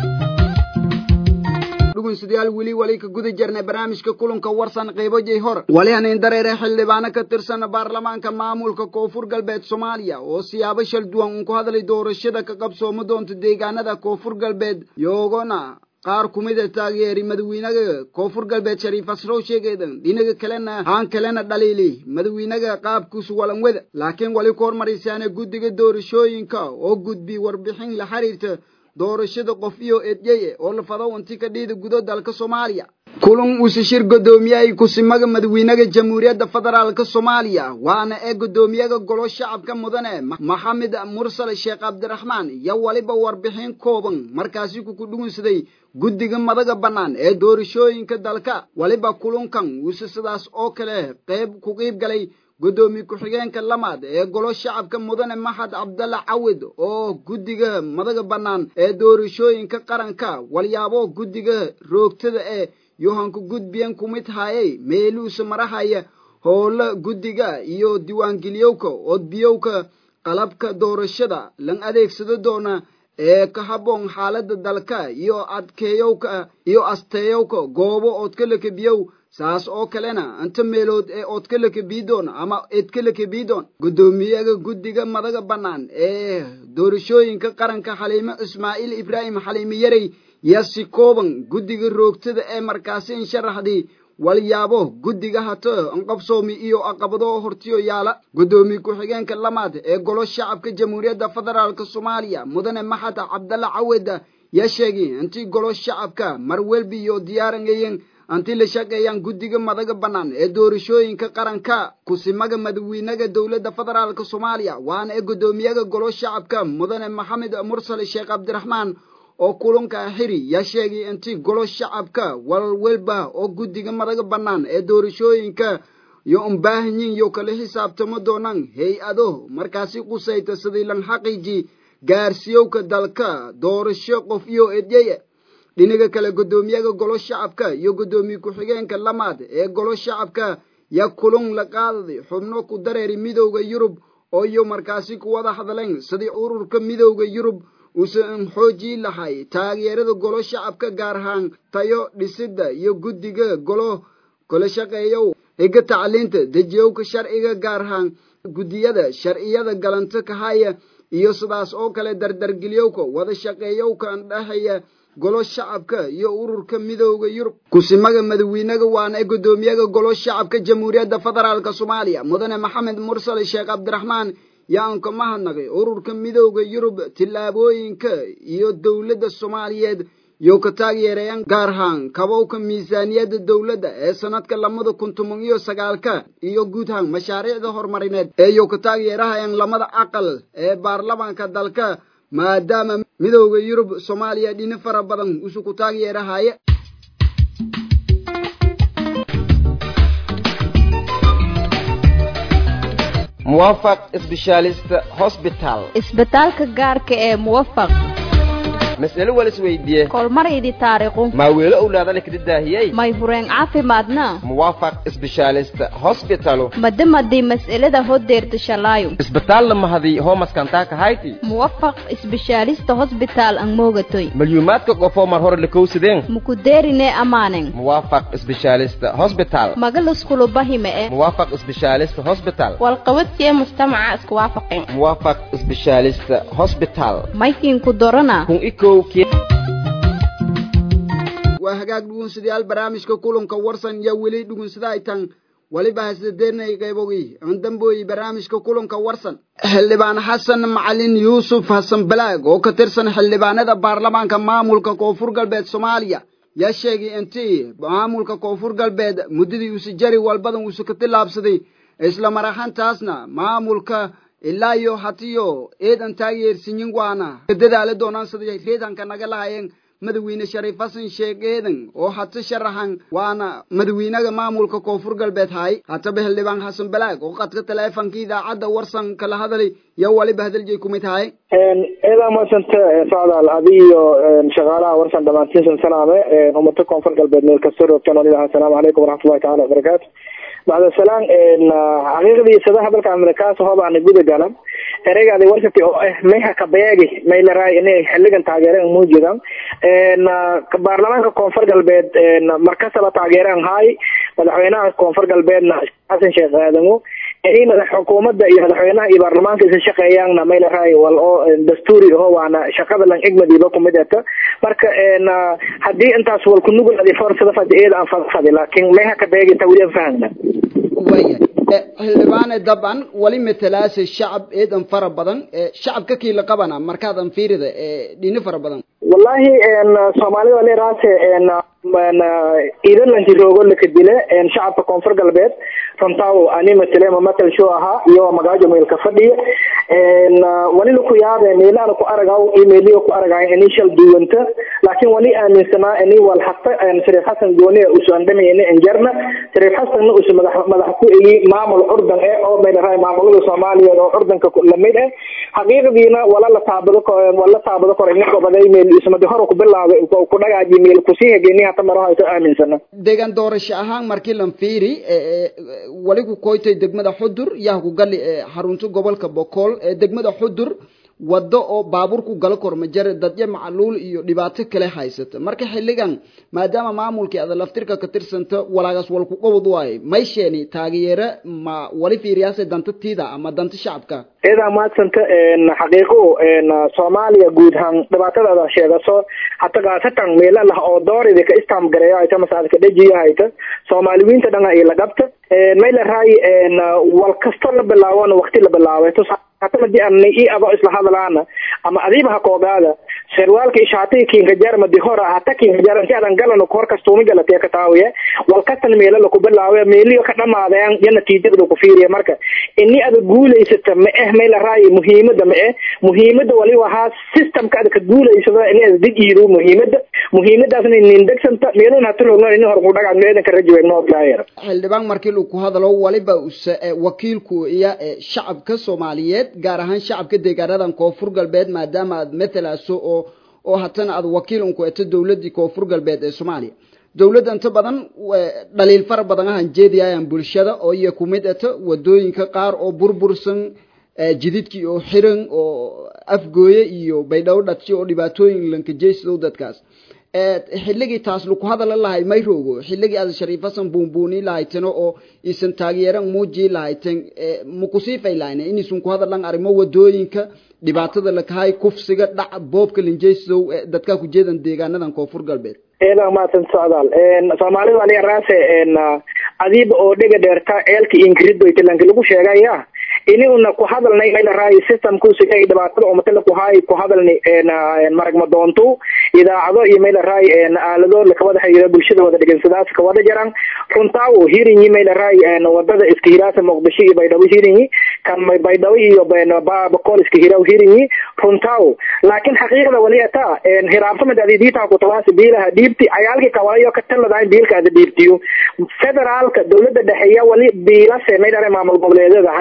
dhugunsidayaal weli wali ka guda jirnay barnaamijka kulanka warsan qaybo jay hor wali hanin dareere xildhibaano ka tirsan baarlamaanka maamulka koonfur galbeed soomaaliya oo siyaabo shal duwan uun ku hadlay doorashada ka qabsooma doonta deegaanada koonfur galbeed yoogona qaar kumida taageeri madawiinaga koonfur galbeed shariif asrow sheegeedan dhinaga kalena haan kalena dhaliili madawiinaga qaabkiisu walanwada laakiin wali ku hormaraysaana guddiga doorashooyinka oo gudbi warbixin la xiriirta doorashada qof iyo edyeye oo la fado inti ka dhiida gudo dalka soomaaliya kulan uuse shir guddoomiyahay kusimaga madawiinaga jamhuuriyadda federaalka soomaaliya waana ee guddoomiyaga golo shacabka mudane maxamed mursal sheekh cabdiraxmaan iyo waliba warbixin kooban markaasi kuku dhugunsaday guddiga madaga bannaan ee doorashooyinka dalka waliba kulankan uuse sidaas oo kale qayb ku qiib galay guddoomiye ku-xigeenka lamaad ee golo shacabka mudane maxad cabdalla cawid oo guddiga madaga bannaan ee doorashooyinka qaranka walyaabo guddiga roogtada ee yohanka gudbiyan kumid hayay meeluusa marahaya howla guddiga iyo diiwaangeliyowka odbiyowka qalabka doorashada lan adeegsado doona ee ka habboon xaaladda dalka iyo adkeeyowka iyo asteeyowka goobo oodkalakabiyow saas oo kalena inta meelood ee oodkalakabiidoon ama eedkalakabiidoon guddoomiyaga guddiga madaga bannaan ee doorashooyinka qaranka xaliimo ismaaciil ibraahim xaliimo yarey yaa si kooban guddiga roogtada ee markaasi insharaxdii walyaabo guddiga hato anqabsoomi iyo aqabado hortiyo yaala guddoomiye ku-xigeenka lamaad ee golo shacabka jamhuuriyadda federaalka soomaaliya mudane maxad cabdalla caweda yaa sheegay intii golo shacabka marwelbi iyo diyaaranayeen anti la shaqeeyaan guddiga madaga bannaan ee doorashooyinka qaranka kusimaga madawiinaga dowladda federaalka soomaaliya waana ee guddoomiyaga golo shacabka mudane maxamed mursal sheekh cabdiraxmaan oo kulanka xiri yaa sheegay intii golo shacabka walwalba oo guddiga madaga bannaan ee doorashooyinka iyo umbaahanyin iyo kala xisaabtamo doonaan hay-ado markaasi qusayta sidii lan xaqiiji gaarsiiyowka dalka doorasho qof iyo edyeye dhinaga kale guddoomiyaga golo shacabka iyo guddoomiye ku-xigeenka lamaad ee golo shacabka yaa kulan la qaadaday xubno ku dareeri midowda yurub oo iyo markaasi ku wada hadleen sidii ururka midowda yurub uusan xoojii lahay taageerada golo shacabka gaar ahaan tayo dhisidda iyo guddiga golo kala shaqeeyow higa tacliinta dejiyowka sharciga gaar ahaan guddiyada sharciyada galanto kahaya iyo sidaas oo kale dardargeliyowka wada shaqeeyowka andhexeeya golo shacabka iyo ururka midowda yurub kusimaga madawiinaga waana ee guddoomiyaga golo shacabka jamhuuriyadda federaalka soomaaliya mudane maxamed mursal sheekh cabdiraxmaan yaan ka mahadnaqay ururka midowda yurub tillaabooyinka iyo dowladda soomaaliyeed iyo ka taageerayaan gaar ahaan kabowka miisaaniyadda dowladda ee sanadka lamada kun toban iyo sagaalka iyo guud ahaan mashaariicda horumarineed ee iyo ka taageerahayaan lamada aqal ee baarlamaanka dalka maadaama midowda yurub soomaaliya dhini fara badan usu ku taageerahaya muwaafaq specialist hospital isbitaalka gaarka ee muwafaq mas'alo wal isweydiiye kolmaraydi taariikhu maa weelo owlaadale kada daahiyey may hureen caafimaadna muwaafaq specialist hospitalu madamadii mas'alada hodeerta shalaayo isbitaalna mahadii hoomaskantaa kahayti muwafaq isbishaalista hosbitaal ang moogatoy malyuumaadka qofoo mar hore lakowsadeen mukudeerine amaanen muwaafaq specialist hospital magaluskulu bahime e muwaafaq specialist hospital walqabadkee mujtamaca isku waafaqeen muwaafaq specialist hospital maykiinku dorana kun ikow waa hagaag dhugunsidayaal barnaamijka kulanka warsan iyo weli dhugunsada ay tan weliba hasadeernay qaybogii aan dambooyi barnaamijka kulanka warsan xildhibaan xasan macalin yuusuf xasan balaag oo ka tirsan xildhibaanada baarlamaanka maamulka koonfur galbeed soomaaliya yaa sheegay intii maamulka koonfur galbeed muddadii uusi jari walbadan uusu ka tillaabsaday isla mar ahaantaasna maamulka ilaa iyo hatiyo eedan taageersinyin waana dadaala doonaan siday reedanka naga lahayeen madawiine shariif xasan sheekh eedan oo hata sharaxan waana madawiinaga maamulka koonfur galbeed hay hataba xildhibaan xasan balaag oo qadka taleefanka idaacadda warsan kala hadalay iyo waliba hadaljeey kumid tahay eedaa maasanta socdaal adiyo shaqaalaha warsan dhammaantiinsan salaame ummata koonfur galbeed meel kasta roogtaan oo ilaha asalaamu calaykum waraxmatullahi tacala wabarakaatu bacda salaan xaqiiqdii sada hadalka amerikaas hobaana guda galan ereygaadi warsati oo ah mayha kabeegi may la raay inay xiligan taageereen muujidan baarlamaanka koonfur galbeed markastaba taageereen hay madaxweynaha koonfur galbeedna xasan sheekh aadamo in xukuumadda iyo madaxweynaha iyo baarlamaanka isa shaqeeyaanna may la raay wal oo dastuuri aho waana shaqada lan igmadiiba kumid eta marka haddii intaas wal kunuguladi forsada fadi eeda aan fadfadi laakiin mayha kabeegi inta weli aan fahmna waya xildhibaane dabcan wali matalaase shacab eedan fara badan shacabka kiila qabana markaadan fiirida dhini fara badan wallahi soomaalida leeraase iidalanki roogo lakadile shacabka koonfur galbeed runtaa ani matale mamatal show ahaa iyo magaajo meelka fadhiya wali laku yaabe meelaana ku aragaw iyo meeliyo ku aragaay ini shal duwanta laakiin wali aaminsanaa ini wal hata shariif xasan gooni usu andhamayna injarna shariif xasanna usu madax madax ku eyi maamul curdan eh oo meelaraay maamulada soomaaliyeed oo curdanka lamid eh xaqiiqdiina wala la taabado wala taabado kor ninka baday meel ismadi hore ku bilaabay ku dhagaaji meel kusii hegeni hata maro hayto aaminsana deegaan doorasho ahaan markii lan fiiri wali ku koytay degmada xudur yaa ku gali xarunta gobolka bokool degmada xudur waddo oo baabuurku gala korma jare dadyo macluul iyo dhibaato kale haysata marka xilligan maadaama maamulkii ada laftirka ka tirsanta walaagaas walku qabad waaye may sheeni taageere ma wali fiiriyaase danta tiida ama danta shacabka eedaa maadsanta xaqiiqo soomaaliya guud ahaan dhibaatadaada sheegaso hata gaasatan meela lah oo dooridi ka istam gareeyo hayta masaadka dhajiyo hayta soomaaliyiinta dhanga iyo lagabta may la raay wal kasto la bilaabona waqti la bilaabay hata madi anna i ado isla hadalaana ama adiiba ha koogaada sherwaalka ishaatay kinka jarmadi hora hata kinka jar inti adan galano kor kastuumi galatee ka taawiye wal kastan meelo laku bilaawe meeliyo ka dhamaadeen iyo natiijada ku fiiriya marka ini ada guulaysata ma eh may la raayi muhiimada ma eh muhiimada wali wahaa systemka ada ka guulaysada ini ada dejiido muhiimada muhiimadaasna inin degsanta meelun hata roogno ini hor ku dhagaa meedan ka rajiwe noo daayar xildhibaan markii uu ku hadalo waliba wakiilku iyo shacabka soomaaliyeed gaar ahaan shacabka deegaanadan koonfur galbeed maadaama aad matalaaso oo oo hatana aad wakiil unku eto dowladii koonfur galbeed ee soomaaliya dowladda inta badan dhaliil fara badan ahan jeediyayaan bulshada oo iyo kumid eto wadooyinka qaar oo burbursan jididkii oo xiran oo afgooye iyo baydhabo dhadsi oo dhibaatooyin lankajeysidow dadkaas xilligii taas laku hadala lahay may roogo xilligii aad shariif hasan buunbuuni lahaytano oo isan taageeran muujii lahayten makusiifay lahayne inaysan ku hadalan arrimo wadooyinka dhibaatada lakahay kufsiga dhac boobka linjeysidow dadkaa ku jeedan deegaanadan koonfur galbeed eedaa maadsan socdaal soomaalida aniga raase adiiba oo dhega dheerta ceelka ingiridoyta lanki lagu sheegaya ini una ku hadalnay mayla raay systemkusiga dhibaatada umatala ku haay ku hadalni marag madoontu idaacado iyo mayla raay aalado lakawada xiriira bulshada wada dhegansadaas kawada jaran runtaawo hirinyi mayla raay wadada iska hiraasa muqdisho iyo baydhabo hirinyi kan baydhabo iyo bakool iska hiraw hirinyi runtaawo laakiin xaqiiqda wali ata hiraabsamad adidiita kutawaasi biilaha dhiibti cayaalki kawalayo ka taladayn biilka ada dhiibtiyo federaalka dowlada dhexeeya wali biilase mayla raay maamul goboleedyada hadii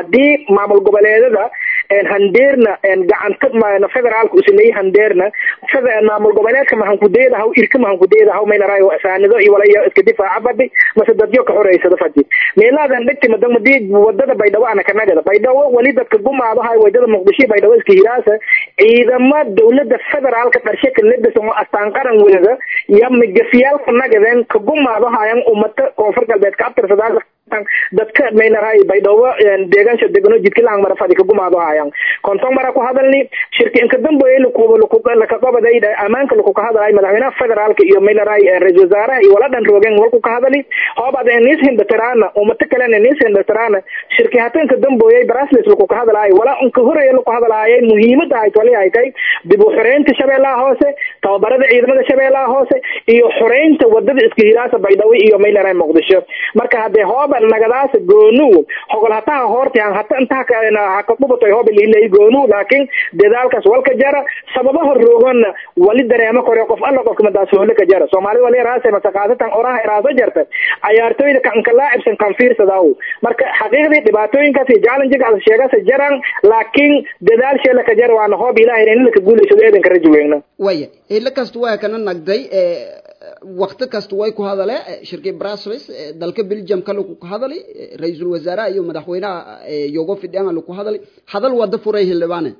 maamul goboleedada handeerna gacanta federaalka usameeyey handeerna maamul goboleedka mahankudeedahaw irka mahankudeedahaw maylaraay saanido iyo walaya iska difaaca fadhi mase dadyo ka xoreysada fadhi meelaadan dhegti madan madii wadada baydhabo ana kanagada baydhabo wali dadka gumaadahay wadada muqdisho baydhabo iska hiraasa ciidama dowlada federaalka dharshe ka ledasan oo astaan qaran welada iyo magafiyaalka nagadeen ka gumaadahayan umata koonfur galbeed ka abtirsadaas dadka maylarahay baydhabo deegaansha degano jidkilaang mara fadhi ka gumaadahayan konton mara ku hadalni shirki inka damboye lakaqabaday amaanka laku ka hadalay madaxweynaha federaalka iyo maylarahay ra-isul wasaaraha iyo waladhan roogeen walku ka hadali hoobad nis hindatiraana umata kalena nis hindatiraana shirki hata inka damboye brasles laku ka hadalaayo wala inka horeeye laku hadalaayay muhiimada ahayd wali ay tahay dib u xoreynta shabeellaha hoose tababarada ciidamada shabeellaha hoose iyo xoreynta wadada iska hiraasa baydhabo iyo maylarahay muqdisho marka hadee hooba nagadaas goonu hogol hataha hortian hata intaha hakaqubatay hooba lilay goonu laakiin dadaalkaas walka jara sababaha roogana wali dareemo kore qof alla qofka madaasoohle ka jara soomaali wali raasa masaqaasatan oraha iraaso jarta cayaartooyda kanka laacibsan kan fiirsadaw marka xaqiiqdii dhibaatooyinkaas iyo challengegaas sheegasa jaran laakiin dadaal sheela ka jara waana hoob ilahay in laka guulaysado eedanka raji weyna waya ilo kasta waa kana nagday wakti kasta way ku hadale shirkii brussels dalka belgium ka lagu hadalay ra-iisul wasaaraha iyo madaxweynaha yogo fidhianga lagu hadalay hadal wada furay hildhibaane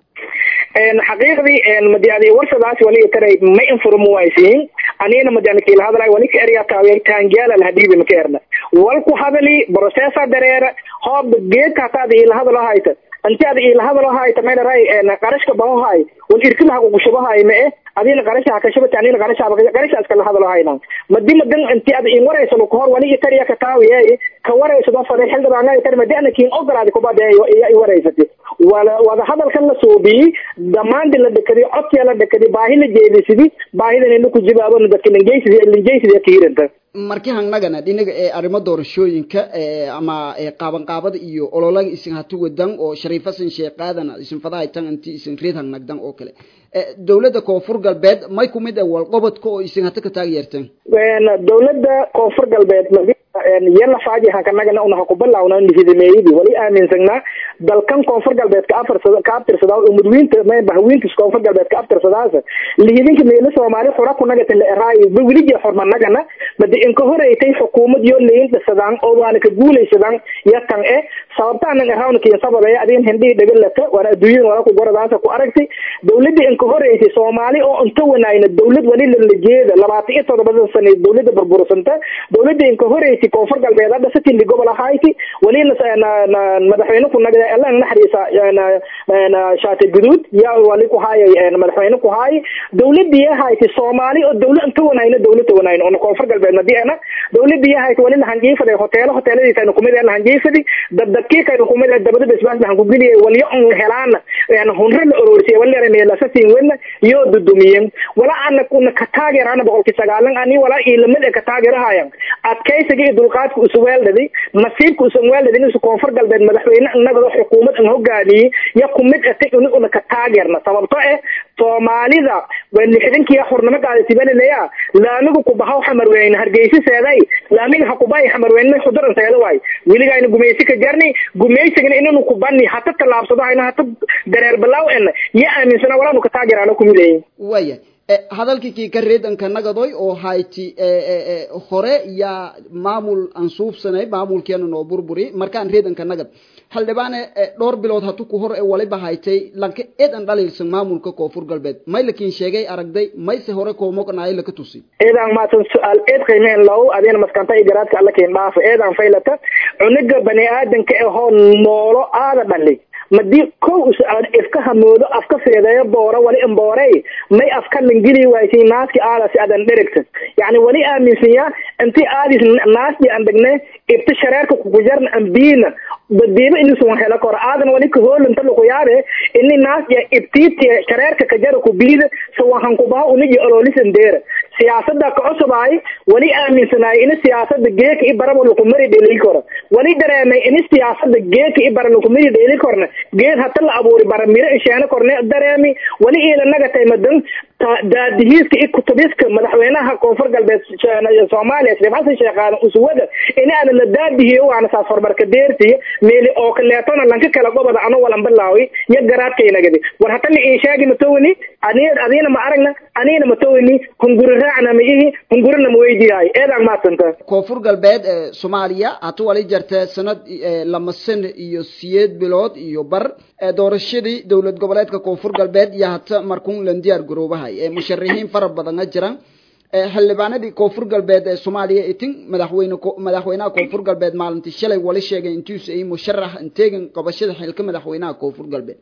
xaqiiqdii madiadi warsadaas wali taray ma inform waysiin anina madiana kila hadalay wali ka erya taaway taangiala la hadibi ma ka erna wal ku hadali processa dareera hoob geedka hataada ila hadalo hayta anti ada ila hadalo hayta mayna ray qarashka baho hay wal irkilaha ku shubahay ma eh adina qarasha ka shabata anina qarasha qarasha iska la hadalo hayna madi madan anti ada in warayso ko hor wali tariya ka taawiyay ka warayso da faday xilda baan ay tar madana kiin ogolaadi ku badeeyo ay waraysatay wala wada hadalkan la soobi damaandi la dhakadi codkiya la dhakadi baahi la jeedisidi baahidan in ku jibaabo dadka lingeysidi lingeysidi ka hiranta markii hangnagana dhinaga ee arrimo doorashooyinka ama qaaban qaabada iyo ololaga isin hatu wadan oo shariifasan sheeqaadana isin fadahay tan inti isin reed hangnagdan oo kale dowladda koonfur galbeed may kumid ah walqobodka oo isin hata ka taageerteen dowladda koonfur galbeed yala faaji hankanagana una hakubalawna nihidameeyidi wali aaminsanaa dalkan koonfur galbeed ka afarsada ka abtirsadaa umudwiinta bahwiintis koonfur galbeed ka abtirsadaas lihidinka meelo soomaali xura kunagata la eraayo ba welije xormanagana madi inka horeytay xukuumad yo leyin dhisadaan oo waana ka guulaysadaan yatan e sababtaanan eraawna kiin sababay adin hindhii dhagalata waana adduunyadan wala ku goradaasa ku aragtay dowladda inka horeysay soomaali oo inta wanaayna dowlad wali lalajeeda labaatan iyo todobada sane dowladda burbursanta dowladda inka horeysay koonfur galbeed hadda satindi gobol ahayti walina madaxweyne ku nagda elan naxariisa shaati guduud yaa wali ku haayay madaxweyne ku haay dowladii ahayti soomaali oo dowlad inta wanaayna dowladda wanaayna ona koonfur galbeed madiana dowladii ahayti wali lahanjiifada hoteelo hoteeladiisa kumid ee lahanjiifadi dabdabkii kayna kumid ee dabada basbaas lahan ku geliyay walyo on helaana hunre la ororsiyay wali meelasasin wena iyo dudumiyen wala ana kuna ka taageerana boqolkii sagaalan ani wala ilamid ee ka taageerahayan adkaysiga iyo dulqaadka usuweeldhadi nasiibka usanweeldhadi inusu koonfur galbeed madaxweyne innagado xukuumad an hogaamiyey ya kumid atay uniguna ka taageerna sababto eh soomaalida waa lixdankiya xurnimo qaadasibalaleya laamiga kubahaw xamarweyne hargeysa seeday laamiga hakubahay xamarweyne xuduran seeda waay weligayna gumaysi ka jarni gumaysigana inanu kubani hata tallaabsado hayna hata dareer balaaw ena ya aaminsana walaanu ka taageerana kumidayin waya hadalkii kii ka reedanka nagadoy oo hayti hore yaa maamul aan suubsanay maamulkeena noo burburi markaan reedanka nagad xildhibaane dhowr bilood hatu ku hor ee waliba haytay lanka eed an dhaliilsan maamulka koonfur galbeed may lakiin sheegay aragday mayse hore koomoqnaayo laka tusi eedaan maatan su-aal eed qiimeen low adina maskanta iyo garaadka alla keen dhaafa eedaan faylata cuniga bani aadanka ahoo noolo aada dhali madii kow is-aad ifka hamoodo afka feedeeyo boora wali imboorey may afka langeli waysay naaski aadasi adan dherigta yacni wali aaminsanyaa inti aadis naasdi an degne ibta shareerka kukujarna ambiina badiiba inusun helo kor aadan wali kahoolanta lukuyaabe ini naasya ibtiiti shareerka kajara kubiida sawahan kubaha unigi ololisan deera siyaasada ka cusubaay wali aaminsanaay ini siyaasada geeka i baraba lukumari dheli koro wali dareemay ini siyaasada geeka i bara lukumari dheli korna geed hata la abuuri bara miro isheeno korne dareemi wali iila nagatay madan daadihiiska iyo kutubiska madaxweynaha koonfur galbeed soomaaliya shariif xasan sheekh aadan uswada inaana la daadihiyo waana saas horumarka deertiyo meeli oo kaleetona lanka kala goboda ano walan bilaawi iyo garaadkaynagadi war hatana in sheegi matowni ani adiina ma aragna aniina matowni hunguri raacna ma ihi hungurina ma weydiyahay eedaan maadsanta koonfur galbeed ee soomaaliya hata wali jartee sanad lama san iyo siyeed bilood iyo bar doorashadii dowlad goboleedka koonfur galbeed iyo hata markuun lan diyaar garoobahay ee musharixiin fara badana jiraan xildhibaanadii koonfur galbeed ee soomaaliya itin madaxweyne madaxweynaha koonfur galbeed maalintii shalay wali sheegay intuusa ay musharax inteegan qabashada xilka madaxweynaha koonfur galbeed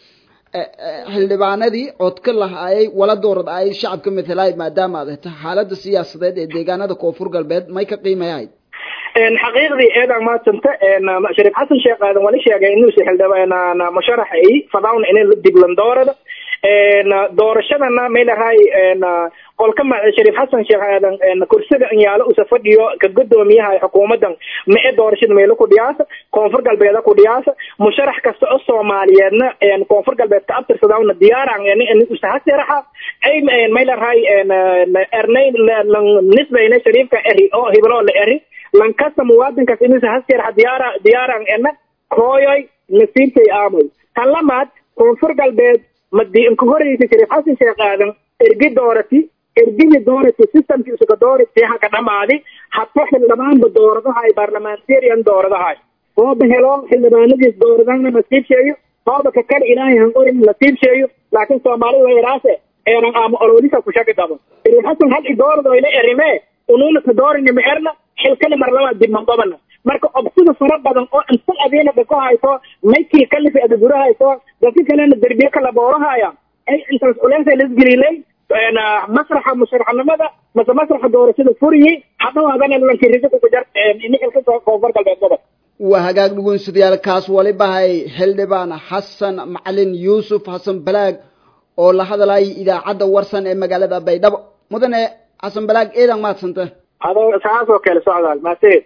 xildhibaanadii codka lahaayay wala doorad ayay shacabka matalaay maadaama aad hata xaalada siyaasadeed ee deegaanada koonfur galbeed may ka qiimayahayd xaqiiqdii eedan maadsanta shariif xasan sheekh aadan wali sheegay inuusa xildhibaan musharax ay fadawn inay diblan doorada doorashadana maylahay qolka shariif xasan sheekh aadan kursiga inyaalo usa fadhiyo ka gudoomiyaha xukuumadan mae doorashada meelo ku dhiyaasa koonfur galbeeda ku dhiyaasa musharax kasta oo soomaaliyeedna koonfur galbeed ka abtirsadawna diyaaran usa hasiraxa ay maylahay ernay nisbayna shariifka eri oo hibloo la eri lankasta muwaadinkaas inuusa hasiraxa diyaara diyaaran ena kooyoy nasiibkay aamoy tan lamaad koonfur galbeed madi inka horeysa shariif xasan sheekh aadan ergi doorati ergihii doorati systemkii isuka doorati haka dhamaadi hadba xildhibaanba dooradahay barlamentarian dooradahay hooba helo xildhibaanadiis dooradana nasiib sheeyo hooba kakar ilaahay hanqorin nasiib sheeyo laakiin soomaalida yaraase eeran aama ololisa kushagi dabo shariif xasan hal idoorado ila erime unuuna ka doorini ma erna xilkana marlaba dibmandobana marka obsida fara badan oo inta adiina dhako hayso maykii kalifi adagura hayso dadka kalena derbiye kala boorahaya ay intaas culeesa lasgelilay masraxa musharaxnimada mase masraxa doorashada furiyi hadhawaadana lankirisa kukujar ini xilka koonfur galbeed gobol waa hagaag dhugunsidayaal kaas walibahay xildhibaan xasan macalin yuusuf xasan balaag oo la hadlayay idaacadda warsan ee magaalada baydhabo mudane xasan balaag eedan maadsanta adoo saas oo kale socdaal maaseed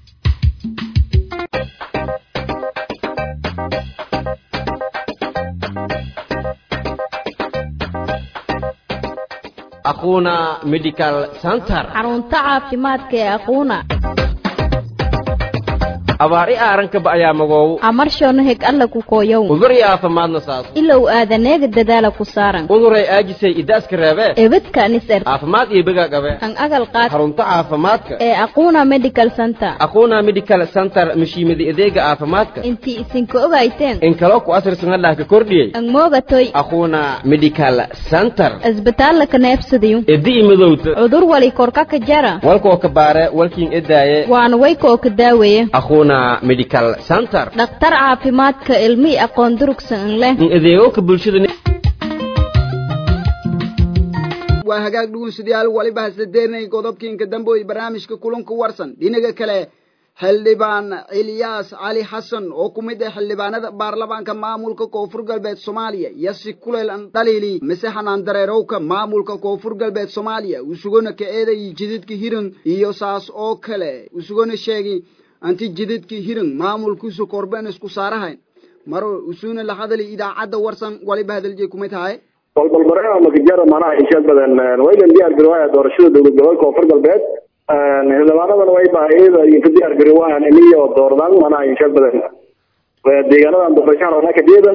aquuna medical center xarunta caafimaadka ee aquuna abaar i aarankaba ayaa magoow amarshono heg alla ku kooyow udur i aafimaadna saaso ilow aadaneega dadaala ku saaran uduray aajisay idaaska reebee ebedka nisar caafimaad iyo begaa qabe an agal qaad xarunta caafimaadka ee aquuna medical center aquuna medical center mashiimada adeega caafimaadka intii isinka ogayteen in kaloo ku asirsanadhah ka kordhiyey an moogatoy aquuna medical center isbitaalla ka neebsadayo edi i madowta cudur wali korka ka jara walkoo ka baare walkiin edaaye waana waykoo ka daaweeye medical center dhakhtar caafimaadka ilmi aqoon durugsan leh in adeegowka bulshada waa hagaag dhugunsidayaal waliba hasadeernay godobkiinka damboy barnaamijka kulanka warsan dhinaga kale xildhibaan cilyaas cali xasan oo ku mid ah xildhibaanada baarlamaanka maamulka koonfur galbeed soomaaliya iyo si kuleel an dhaliili mise xanaan dareerowka maamulka koonfur galbeed soomaaliya usugona ka eeday jididka hiran iyo saas oo kale usugona sheegi anti jidadkii hiran maamulkiisu korben isku saarahayn maro usuna la hadali idaacadda warsan waliba hadalje kumay tahay balbalbarada makajara manaha inshaad badan waylan diyaar garowaaya doorashada dowlad gobolka koonfur galbeed xildhibaanadan way baahiyada idinka diyaar garowaan iniyo doordan manaha inshaad badan deegaanadan doorashaan onakadeeda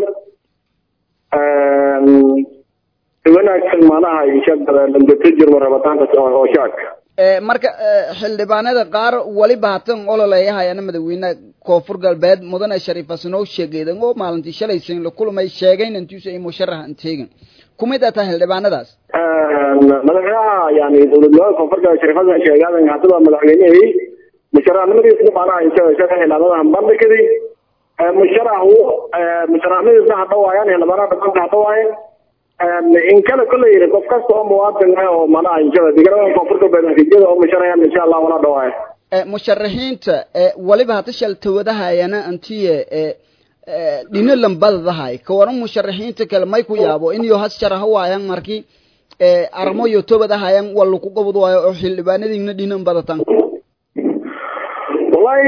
wanaagsan manaha inshaad badan dambetejirma rabitaanka oo shacabka marka xildhibaanada qaar waliba hatan ololeeyahayana madaxweyne koonfur galbeed mudane shariif hasanow sheegeedan oo maalintii shalaysan la kulmay sheegayn intiisu ay musharax anteegin kumid ata xildhibaanadaas madaxweynaha yani dowlad gobolka koonfur galbeed shariif hasan sheegaadan hadaba madaxweynihii musharaxnimadiisa maanaha insha xildhibaanada bandhigadi musharaxu musharaxnimadiisa hadhawaayaan xildhibaanada dhaqanka hadhawaayeen in kale kolley qof kasta oo muwaadin ah oo manaha inshaa deegaanada koonfur galbeed natiijada oo musharayaan insha allah wala dhawaaya musharaxiinta waliba hata shaltawadahayana antiye dhino lambadadahay kawaran musharaxiinta kale may ku yaabo inyo has sharaha waayan marki armo yo tobadahayan walla ku gobod waayo oo xildhibaanadiina dhinan badatan wallahi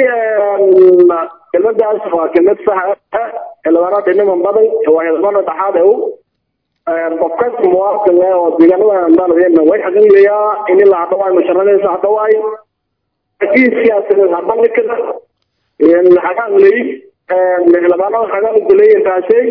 kelmadaas waa kelmad sax xildhibaanada dhinaman badan waa xildhibaano dhaxaad ew qofkas muwaadin ah oo deegaanada dalkeena way xaqiiqayaa in la hadaway musharrada hadaway laakiin siyaasadeed habandhigada xagaan ley xildhibaanada xagaan guley intaasay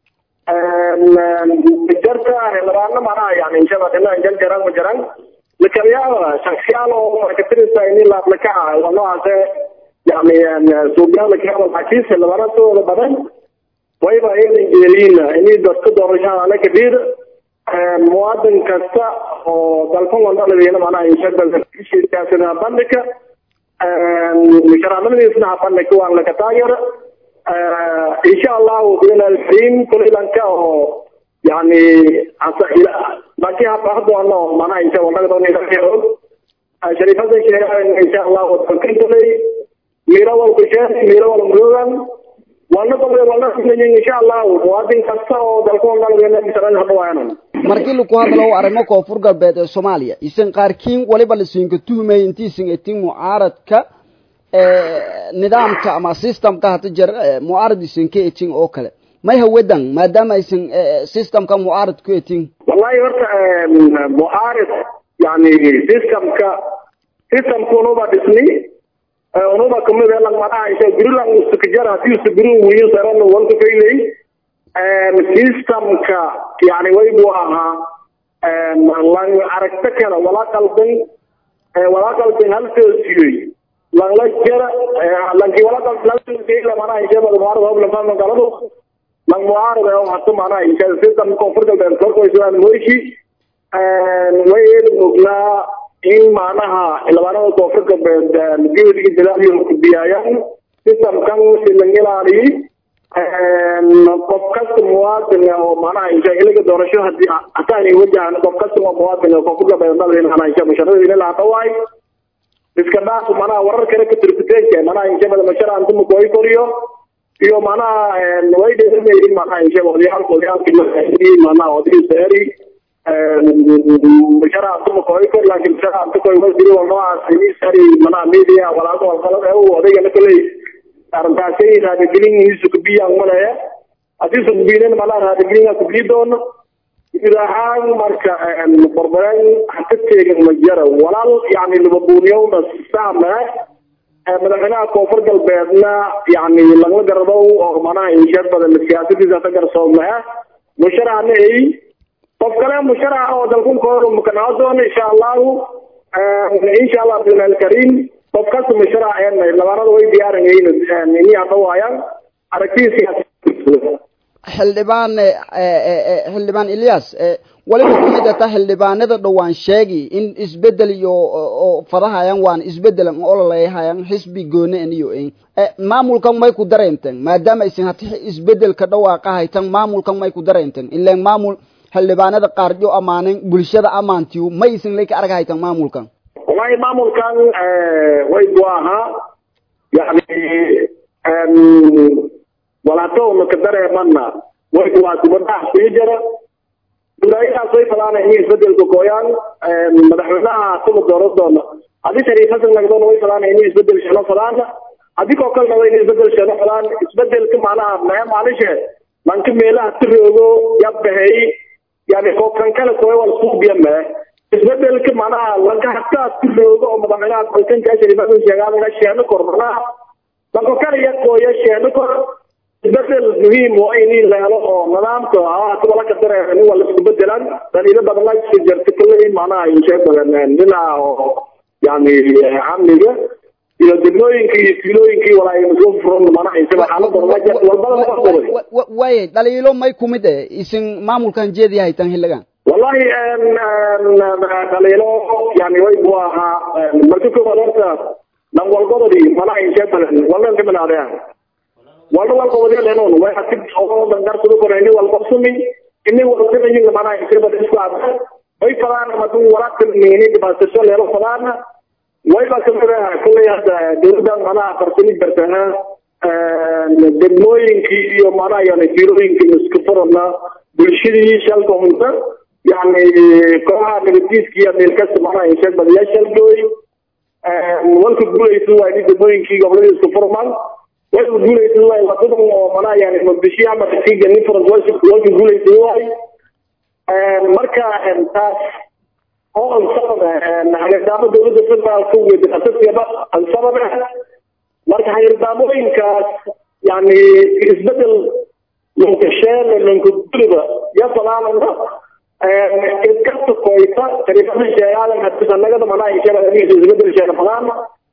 jarta xildhibaano manaha yani inshaba dhinaca jan jaran ma jaran lakayaaba shaksiyaal oo markatirisa in la aplakaca waa noocaase yani suuqyaal lakayaaba laakiin xildhibaanadooda badan wayba aynan jeeriina inay dadka doorashada ala kadhiir muwaadin kasta oo dalkan wadaladiina manaha inshaba bandhigka sharaamadiisna habandhigka waan laka taageera insha allahu bilalxin kulilanka oo yani laakiin habahadoono manaha insha walagadoo sharifada sheegaan insha allahu dalkintulay miro walku sheeg miro wal murugan walna dalbe walna kuleeyin insha allahu muwaadin kasta oo dalka wadaladiina hadawaayanan markii lagu hadlo arrimo koonfur galbeed ee soomaaliya isan qaarkiin waliba lasinka tuhmay intiisan etin mucaaradka nidaamka ama systemka hata jer mucaarad isan ka etin oo kale may hawadan maadaama aysan systemka mucaarad ku etin wallahi horta mucaarad yani systemka systemka unuba dhisni unuba kamid ee langmadaha isha gurilang usukajara hadii usuguru wiyo saran walka faylay systemka yani way buu ahaa lang aragto kale wala qaldan wala qaldan hal toosiyey langla jara lanki wala qaldan hal toosiyey lamana insha Allah muarad hob lama galado lang muarad oo hatta mana insha system koonfur galbeed korko islaan mooshi way muglaa in macnaha xildhibaanada koonfur galbeed guddiga jalaaliyo ku biyayaan systemkan si la ilaaliyo qof kasta muwaadin oo manaha insha ilaga doorasho hadii hataan ay wajahan qof kasta oo muwaadin oo koonfur galbeed dalin manaha insha musharada ila la hawaay iska dhaaf manaha warar kale ka turbiteen manaha insha mada mashara antum kooy koriyo iyo manaha way dheerin manaha insha wadiyaal wadiyaal manaha wadiyaal saari mashara antum kooy kor laakiin mashara antum kooy wasiri wal noocaas ini sari manaha media walaal wal qalad ee uu odayga kale arrintaasay raadigelin sukbiyaan malaya haddii sukbiyeen malaa raadigelin sukbiyi doono guud ahaan marka barbareen haka teegin ma jara walaal yani libabuuniyowna saame madaxweynaha koonfur galbeedna yani lagla garado oo manaha insheed badan siyaasadiisa ka garsoome musharaxna ay qof kale musharax oo dalkun koor mukanaa doono insha allahu insha allah bilaal karim qof kasta musharax een labaanada way diyaaran ini hadda waayaan aragtiisa xildhibaan xildhibaan ilyas waliba kamid ata xildhibaanada dhowaan sheegi in isbedel iyo oo fadahayaan waan isbedelan ololeyhayaan xisbi goone eniyo en maamulkan may ku dareenten maadaama aysan hati isbedelka dhawaaqa haytan maamulkan may ku dareenten ileen maamul xildhibaanada qaarjo amaanen bulshada amaantiyo ma aysan leyka arag haytan maamulkan wallahi maamulkan way buu ahaa yani walaatowna ka dareemana way waa dibadhax sii jara gudaayahaas way falaana inay isbedelka gooyaan madaxweynaha kuma dooran doona haddii shariif xasan nagdoona way falaana inay isbedel shano falaana haddii koo kalena way inay isbedel shano falaan isbedelka macnaha mee maalishe lanka meelaha tiroogo yabahey yani kookan kale kooy wal suubiya mee isbedelka macnaha lanka hataa tiroogo oo madaxweynaha dalkanka shariif xasan sheegaadaga sheeno kor macnaha lanko kale ya kooya sheeno kor isbedel muhiim waa in la helo oo nidaamka hata wala ka dareero nin waa laisku bedelan daliilo badan la soo jirta kale macnaha insha badan dhinaca oo yani amniga iyo degmooyinka iyo fiilooyinkii walaa masoo furan macnaha insha xaalada walbada laga qoray waaye dhaliilo may kumid eh isin maamulkan jeedi haytan xilligan wallahi dhaliilo yani way buu ahaa marka koowaad horta dhan walbadadii macnaha insha badan walban kamid aadeen walba walba wadalenon way hatid oo dangarsado korayni walba sumi ini walbinayin macnaha insaba isku aada way fadaan madu walaaqtan meeni dhibaasasho leelo fadaana way ba kamid ah kulley hadda dowladda macnaha farsami bartaha degmooyinkii iyo macnaha yani fiilooyinkii isku furana bulshadii shalka hunta yani kooxaha nabadiiska iyo meel kasta macnaha insha badiyaa shalgooy walka guulaysa waa ini degmooyinkii goboladii isku furmaan way guulaysan waay wadadan oo manaa yani muqdisho ama kiga nin faras way way guulaysan waay marka taas oo ansabada hagirdaamo dowladda federaalka wedi asasiaba ansabada marka hagirdaamooyinkaas yani isbedel lankasheen lankaguliba yasalaalana iskasta koyta sharifada sheegaadan hadisanagada manaa isbedel sheega badaana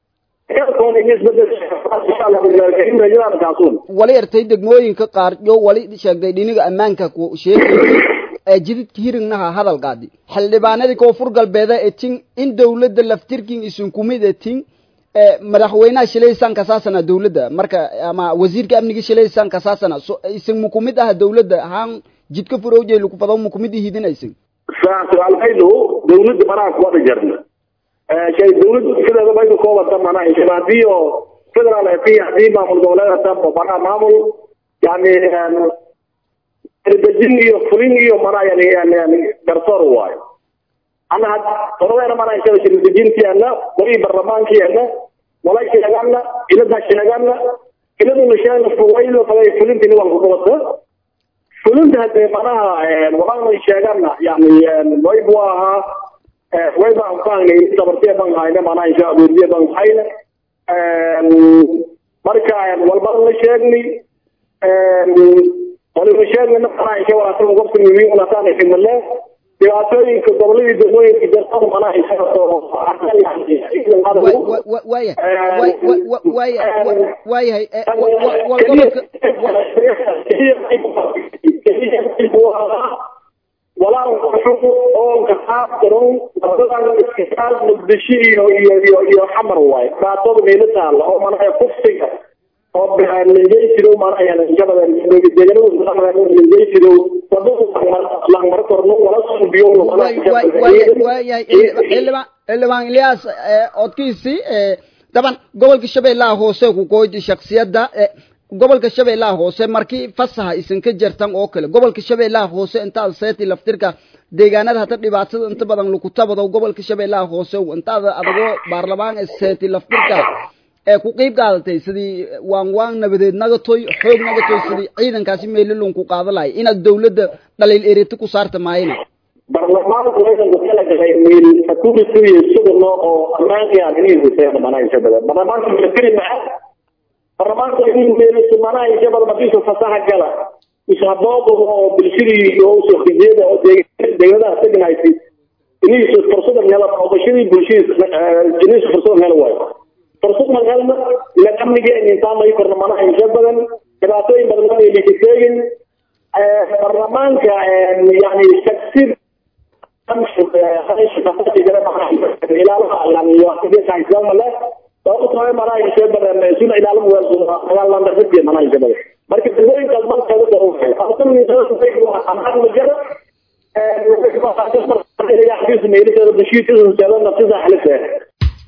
wali ertay degmooyinka qaar yo wali sheegday dhiniga ammaanka ku sheegay ee jididka hirignaha hadalkaadi xildhibaanadii koonfur galbeeda ee tin in dawladda laftirkin isin kumid ee tin madaxweynaha shilaysan kasaasana dawladda marka ama wasiirka amniga shilaysan kasaasana so isin mukumid ah dawladda haan jidka furowjay lagu fado mukumid ihidinaysin su-aalmaydu dawladda manaa kuwada jarna shay dawladdu sideeda bay ka koobanta manaa insha hadii oo federal fi hadii maamul goboleed hata manaa maamul yani dejin iyo fulin iyo manaa yani yani yani garsoor waayo ana had qoradeena manaa insha shirdejintiana wali barlamaankiana wala sheegana ilada sheegana iladuna sheegana fuwaydo faday fulintini waa kubata fulinta hadee manaha walaalna sheegana yani waybu ahaa way baan faanay sabartiya baan hayna manaa insha abuurdiya baan hayna marka walbana la sheegnay waliba sheegnayna manaa insha walaatan gobka miwi walataan ximale dhibaatooyinka goboladii degmooyinka jartan manaa insha waayahay walaan quxuq oonka qaabdaron wadadan iskasaal muqdisho iyo iyo iyo iyo xamar waaye dhibaatada meelo taalla oo manaa kufsiga oo lingeysido manaa deeganada lingeysido wadadu langmaro korno wala suubiyo waayahay xildhibaan xildhibaan ilyaas odkiisi daban gobolka shabeellaha hoose ku gooydi shaksiyadda gobolka shabeellaha hoose markii fasaha isan ka jartan oo kale gobolka shabeellaha hoose intaad seeti laftirka deegaanada hata dhibaatada inta badan lagu tabado gobolka shabeellaha hoose intaada adagoo baarlamaan seeti laftirka ee ku qiib qaadatay sidii waan waan nabadeed nagatoy xoog nagatoy sidii ciidankaasi meelilun ku qaada lahay inaad dawladda dhaliil eriti ku saarta maayina barlamaanku waxay ku kala galay meel security iyo sugno oo ammaanka aan inay huseen manaa insha badan barlamaanku military ma barlamaanku inay meel manaa insha badan madiisa fasaha gala ishaboodo oo bulshadii iyo soo xijeeda oo deegaanada tagnaysi inay fursad hela boqoshadii bulshada inay fursad hela waayo fursad ma helna ila amniga intaan may korna manaa insha badan dhibaatooyin badan ma yeelin barlamaanka yani taksir marka degmooyinkaas markeeda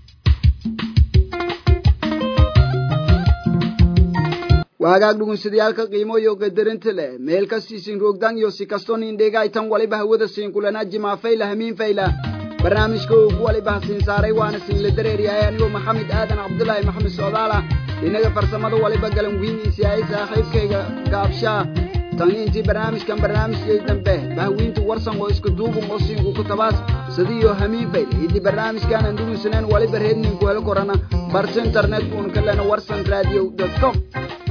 waagaag dhugunsadayaalka qiimo iyo qadarinta leh meel kastiisin roogdan iyo si kastoo nin dheegaytan waliba hawada siin kulana jimaafayla hamiin fayla barnaamijka uu ku waliba hasiin saaray waana siinla dareeryahay anigoo maxamed aadan cabdulaahi maxamed socdaala inaga farsamada waliba galan wiiniisi ay saaxiibkayga gaabshaa tani intii barnaamijkan barnaamijkay dambe bahwiinta warsan oo iska duubun oo siinku ku tabaas sidiiyo hamiin fayle idii barnaamijkaanan dhugunsaneen waliba reedninku helo korana barta internet uun kalena warsan radio com